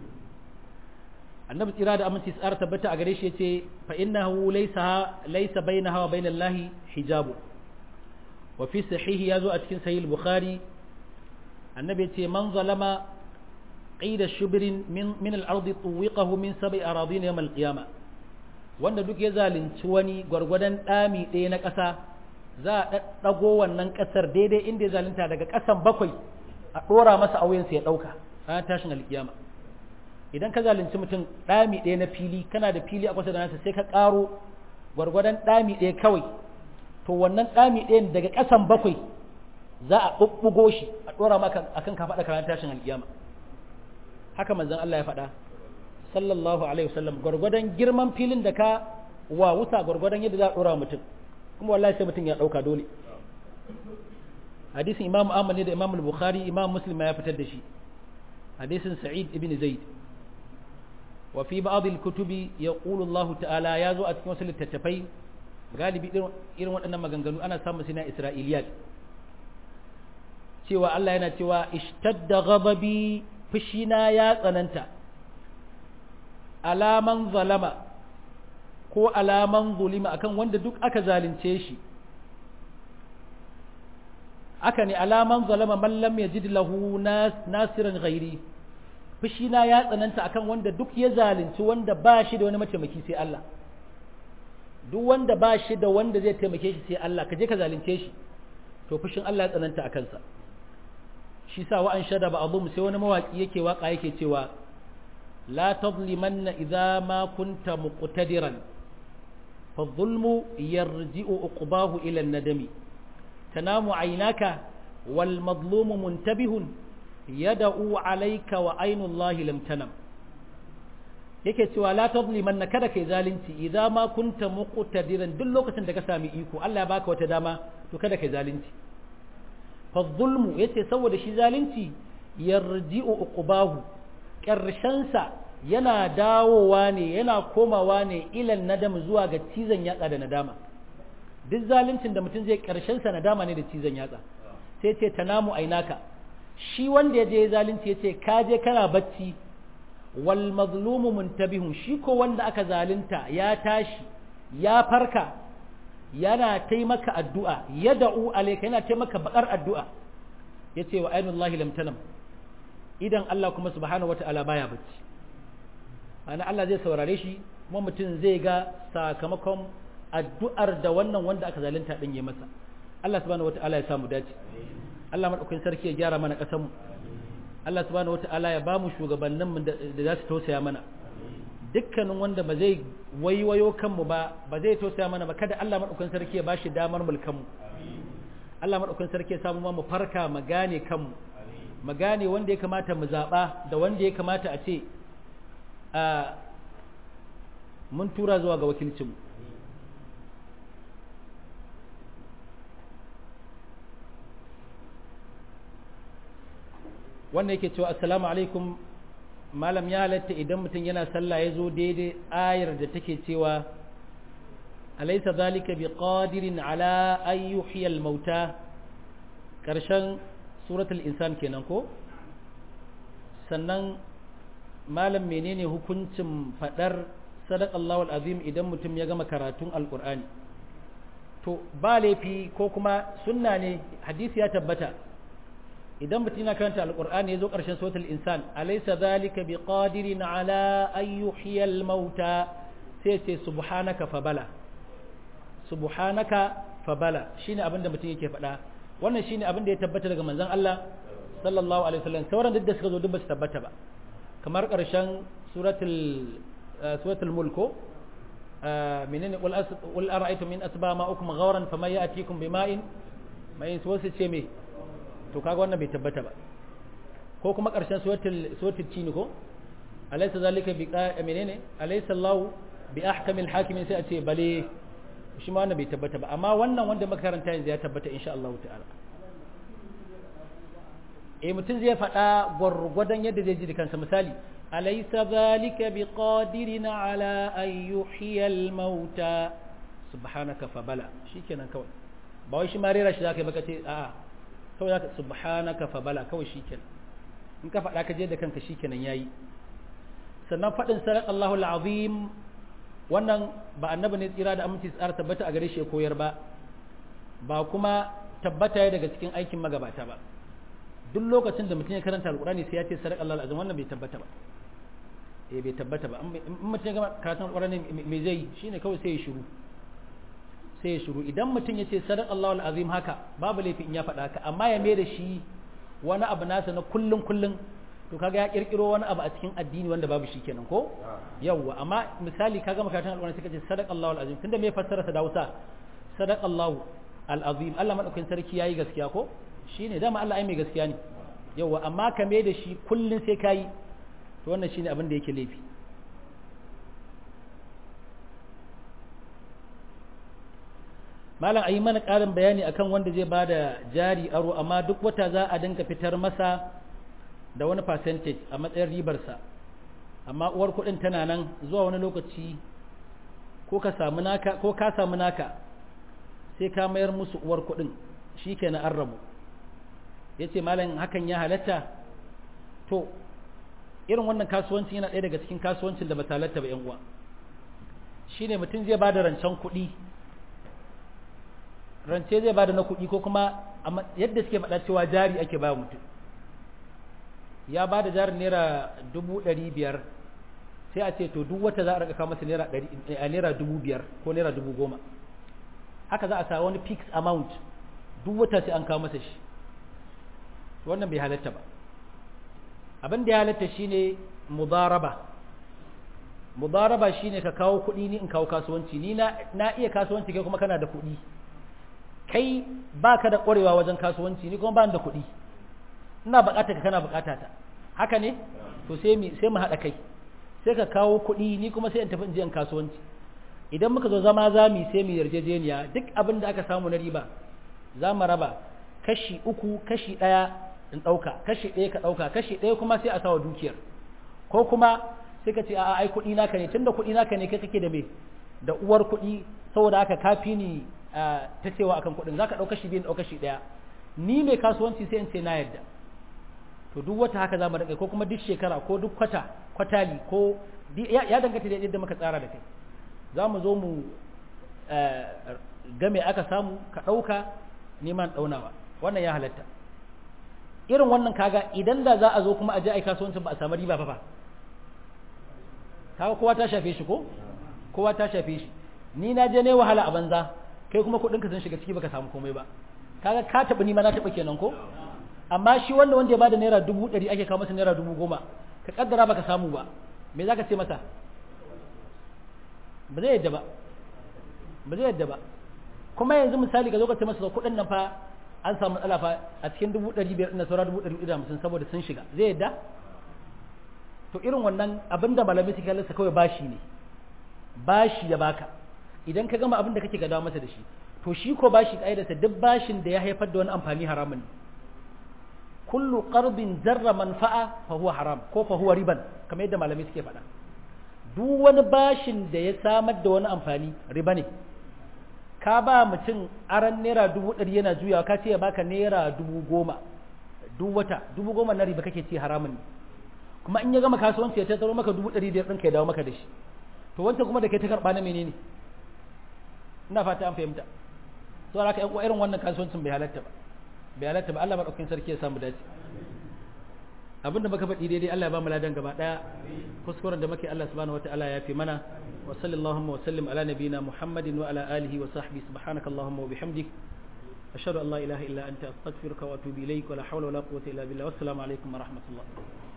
annabi tsira da aminci tsara tabbata a gare shi yace fa innahu laysa laysa bainaha wa bainallahi hijabu wa fi sahihi yazo a cikin sahih al-bukhari annabi ce man zalama qida shubrin min min al-ard tuwiqahu min sab'i aradin yawm al-qiyamah wanda duk ya zalunci wani gwargwadon dami ɗaya na ƙasa za a ɗaɗɗago wannan ƙasar daidai inda ya zalunta daga ƙasan bakwai a ɗora masa auyensa ya ɗauka ranar tashin alƙiyama idan ka zalunci mutum ɗami ɗaya na fili kana da fili a kusa da nasa sai ka ƙaro gwargwadon ɗami ɗaya kawai to wannan ɗami ɗayan daga ƙasan bakwai za a ɓuɓɓugo shi a ɗora maka akan ka faɗa ranar tashin alƙiyama haka manzon Allah ya faɗa sallallahu alaihi wasallam gwargwadon girman filin da ka wa wuta gwargwadon yadda za a ɗora mutum kuma wallahi sai mutum ya ɗauka dole hadisin imam ahmad ne da imam bukhari imam muslim ya fitar da shi hadisin sa'id ibn zaid wa fi ba'd al-kutubi yaqulu Allah ta'ala ya zo a cikin wasu littattafai galibi irin waɗannan maganganu ana samun sina isra'iliyat cewa Allah yana cewa ishtadda ghadabi fushina ya tsananta alaman zalama ko alaman zulima akan wanda duk aka zalunce shi aka ne alaman zalama man lam yajid lahu nasiran ghairi fushina ya tsananta akan wanda duk ya zalunci wanda ba shi da wani mataimaki sai Allah duk wanda ba shi da wanda zai taimake shi sai Allah ka je ka zalunce shi to fushin Allah ya tsananta akan sa shi sa wa'an shada ba abu sai wani mawaki yake waka yake cewa la tadlimanna idza ma kunta muqtadiran fa dhulmu yarji'u uqbahu ila an-nadami tanamu aynaka wal madlumu muntabihun yad'u alayka wa aynu Allahi lam tanam yake cewa la tadlimanna kada kai zalunci idza ma kunta muqtadiran duk lokacin da ka sami iko Allah ya baka wata dama to kada kai zalunci فالظلم yace saboda shi zalunci yarji'u uqbahu sa yana dawowa ne yana komawa ne ilan nadam zuwa ga cizon yatsa da nadama duk zaluncin da mutum zai karshen sa nadama ne da cizon yatsa sai ce tanamu ainaka shi wanda ya je zalunci yace ka je kana bacci wal mazlumu muntabihun shi ko wanda aka zalunta ya tashi ya farka yana taimaka addu'a ya da'u alaika yana taimaka bakar addu'a ya ce wa ainihin Allah lamtanam idan Allah kuma subhanahu wa ta'ala baya bacci ana Allah zai saurare shi kuma mutum zai ga sakamakon addu'ar da wannan wanda aka zalunta ɗin ya masa Allah subhanahu wa ta'ala ya samu dace Allah maɗaukin sarki ya gyara mana ƙasanmu Allah subhanahu wa ta'ala ya ba mu shugabanninmu da za su tausaya mana dukkanin wanda ba zai waiwayo kanmu ba ba zai tausaya mana ba kada Allah madaukakin sarki ya bashi damar mulkanmu Allah madaukakin sarki ya samu mu farka mu gane kanmu mu gane wanda ya kamata mu zaba da wanda ya kamata a ce mun tura zuwa ga wakilcinmu wannan yake cewa assalamu alaikum malam ya halatta idan mutum yana sallah ya zo daidai ayar da take cewa alaysa zalika biqadirin ala an yuhyiya al-mauta karshen suratul insan kenan ko sannan malam menene hukuncin fadar sadaqallahu al-azim idan mutum ya gama karatun alqur'ani to ba laifi ko kuma sunna ne hadisi ya tabbata idan mutum yana karanta alqur'ani yazo karshen suratul insan alaysa zalika biqadirin ala an yuhyiya al-mauta sai ce subhanaka fa bala subhanaka fa bala shine abinda mutum yake faɗa wannan shine abinda ya tabbata daga manzon Allah sallallahu alaihi wasallam sauran duk da suka zo duk ba su tabbata ba kamar karshen suratul suratul mulko menene qul qul ara'aytum min asba ma'ukum ghawran faman ya'tikum bima'in mai wasu ce me to kaga wannan bai tabbata ba ko kuma karshen suratul suratul cin ko alaysa zalika bi menene alaysa Allah bi ahkamil hakimin sai a ce bale shi ma wannan bai tabbata ba amma wannan wanda makaranta yanzu ya tabbata insha Allah ta'ala eh mutum zai faɗa gwargwadon yadda zai ji da kansa misali alaysa zalika biqadirin ala an yuhyiya al-mauta subhanaka fa bala shikenan kawai ba wai shi ma rera shi zaka yi baka ce a'a kawai zaka subhanaka fa bala kawai shikenan in ka faɗa ka je da kanka shikenan yayi sannan faɗin sadaqallahu al-azim wannan ba annabi ne tsira da aminci tsara tabbata a gare shi ya koyar ba ba kuma tabbata ya daga cikin aikin magabata ba duk lokacin da mutum ya karanta alkurani sai ya ce sadaq Allah azim wannan bai tabbata ba eh bai tabbata ba in mutum ya gama karatun alkurani me zai shine kawai sai ya shiru sai ya shiru idan mutum ya ce sadaq Allah azim haka babu laifi in ya faɗa haka amma ya mai da shi wani abu nasa na kullun kullun to kaga ya kirkiro wani abu a cikin addini wanda babu shi kenan ko yawwa amma misali kaga makarantar alƙur'ani sai kace sadaqallahu alazim tunda me fassara sa da Hausa sadaqallahu alazim Allah madaukakin sarki yayi gaskiya ko shine dama Allah ai mai gaskiya ne yawwa amma ka me da shi kullun sai kai to wannan shine abin da yake laifi malam ayi mana ƙarin bayani akan wanda zai bada jari aro amma duk wata za a dinka fitar masa da wani percentage a matsayin ribarsa amma uwar kuɗin tana nan zuwa wani lokaci ko ka samu naka ko ka samu naka sai ka mayar musu uwar kuɗin shikenan an rabu yace malam hakan ya halatta to irin wannan kasuwancin yana ɗaya daga cikin kasuwancin da ba ta halatta ba yan uwa shine mutum zai bada rancen kuɗi rance zai bada na kuɗi ko kuma yadda suke faɗa cewa jari ake ba mutum ya ba da jarin naira dubu ɗari biyar sai a ce to duk wata za a raka masa naira dubu biyar ko naira dubu goma haka za a sa wani fixed amount duk wata sai an kawo masa shi wannan bai halatta ba abin da ya halatta shine mudaraba mudaraba shine ka kawo kuɗi ni in kawo kasuwanci ni na iya kasuwanci kai kuma kana da kuɗi kai baka da ƙwarewa wajen kasuwanci ni kuma ba da kuɗi ina buƙatar ka kana buƙata ta haka ne to sai mu sai mu haɗa kai sai ka kawo kuɗi ni kuma sai in tafi in je in kasuwanci idan muka zo zama za mu sai mu yarjejeniya duk abin da aka samu na riba za mu raba kashi uku kashi ɗaya in ɗauka kashi ɗaya ka ɗauka kashi ɗaya kuma sai a sawa dukiyar ko kuma sai ka ce a ai kuɗi naka ne tunda kuɗi naka ne kai kake da me da uwar kuɗi saboda haka kafi ni ta cewa akan kuɗin zaka ɗauka shi biyu ɗauka shi ɗaya ni mai kasuwanci sai in ce na yarda to duk wata haka za mu rinka ko kuma duk shekara ko duk kwata kwatali ko ya danganta da yadda muka tsara da kai za mu zo mu game aka samu ka ɗauka neman ɗaunawa wannan ya halatta irin wannan kaga idan da za a zo kuma a je ai kasuwancin ba a samu riba ba fa kaga kowa ta shafe shi ko kowa ta shafe shi ni na je ne wahala a banza kai kuma kuɗinka sun shiga ciki baka samu komai ba kaga ka taɓa ni ma na taɓa kenan ko amma shi wanda wanda ya bada naira dubu ɗari ake kawo masa naira dubu goma ka kaddara baka samu ba me za ka ce masa ba zai yadda ba ba zai yadda ba kuma yanzu misali ka zo ka ce masa kuɗin nan fa an samu matsala fa a cikin dubu ɗari biyar na saura dubu ɗari da hamsin saboda sun shiga zai yadda to irin wannan abin da malamai suke halarsa kawai bashi ne bashi ya baka idan ka gama abin da kake gadawa masa da shi to shi ko bashi ƙa'idarsa duk bashin da ya haifar da wani amfani haramun ne kullu qarbin jarra manfa'a fa huwa haram ko fa huwa riban kamar yadda malamai suke faɗa duk wani bashin da ya samar da wani amfani riba ne ka ba mutum aran naira dubu ɗari yana juyawa ka ce ya baka naira dubu goma duk wata dubu goma na riba kake ce haramun ne kuma in ya gama kasuwanci ya tattaro maka dubu ɗari biyar ɗinka ya dawo maka da shi to wancan kuma da kai ta karɓa na menene ina fata an fahimta to haka ƴan irin wannan kasuwancin bai halatta ba bai halatta ba Allah madaukakin sarki ya samu dace abinda muka faɗi daidai Allah ya ba mu ladan gaba daya kuskuren da muke Allah subhanahu wataala ya fi mana wa sallallahu wa sallim ala nabiyina Muhammadin wa ala alihi wa sahbihi subhanakallahumma wa bihamdik ashhadu an la ilaha illa anta astaghfiruka wa atubu ilaik wa la hawla wa la quwwata illa billah wassalamu alaikum wa rahmatullah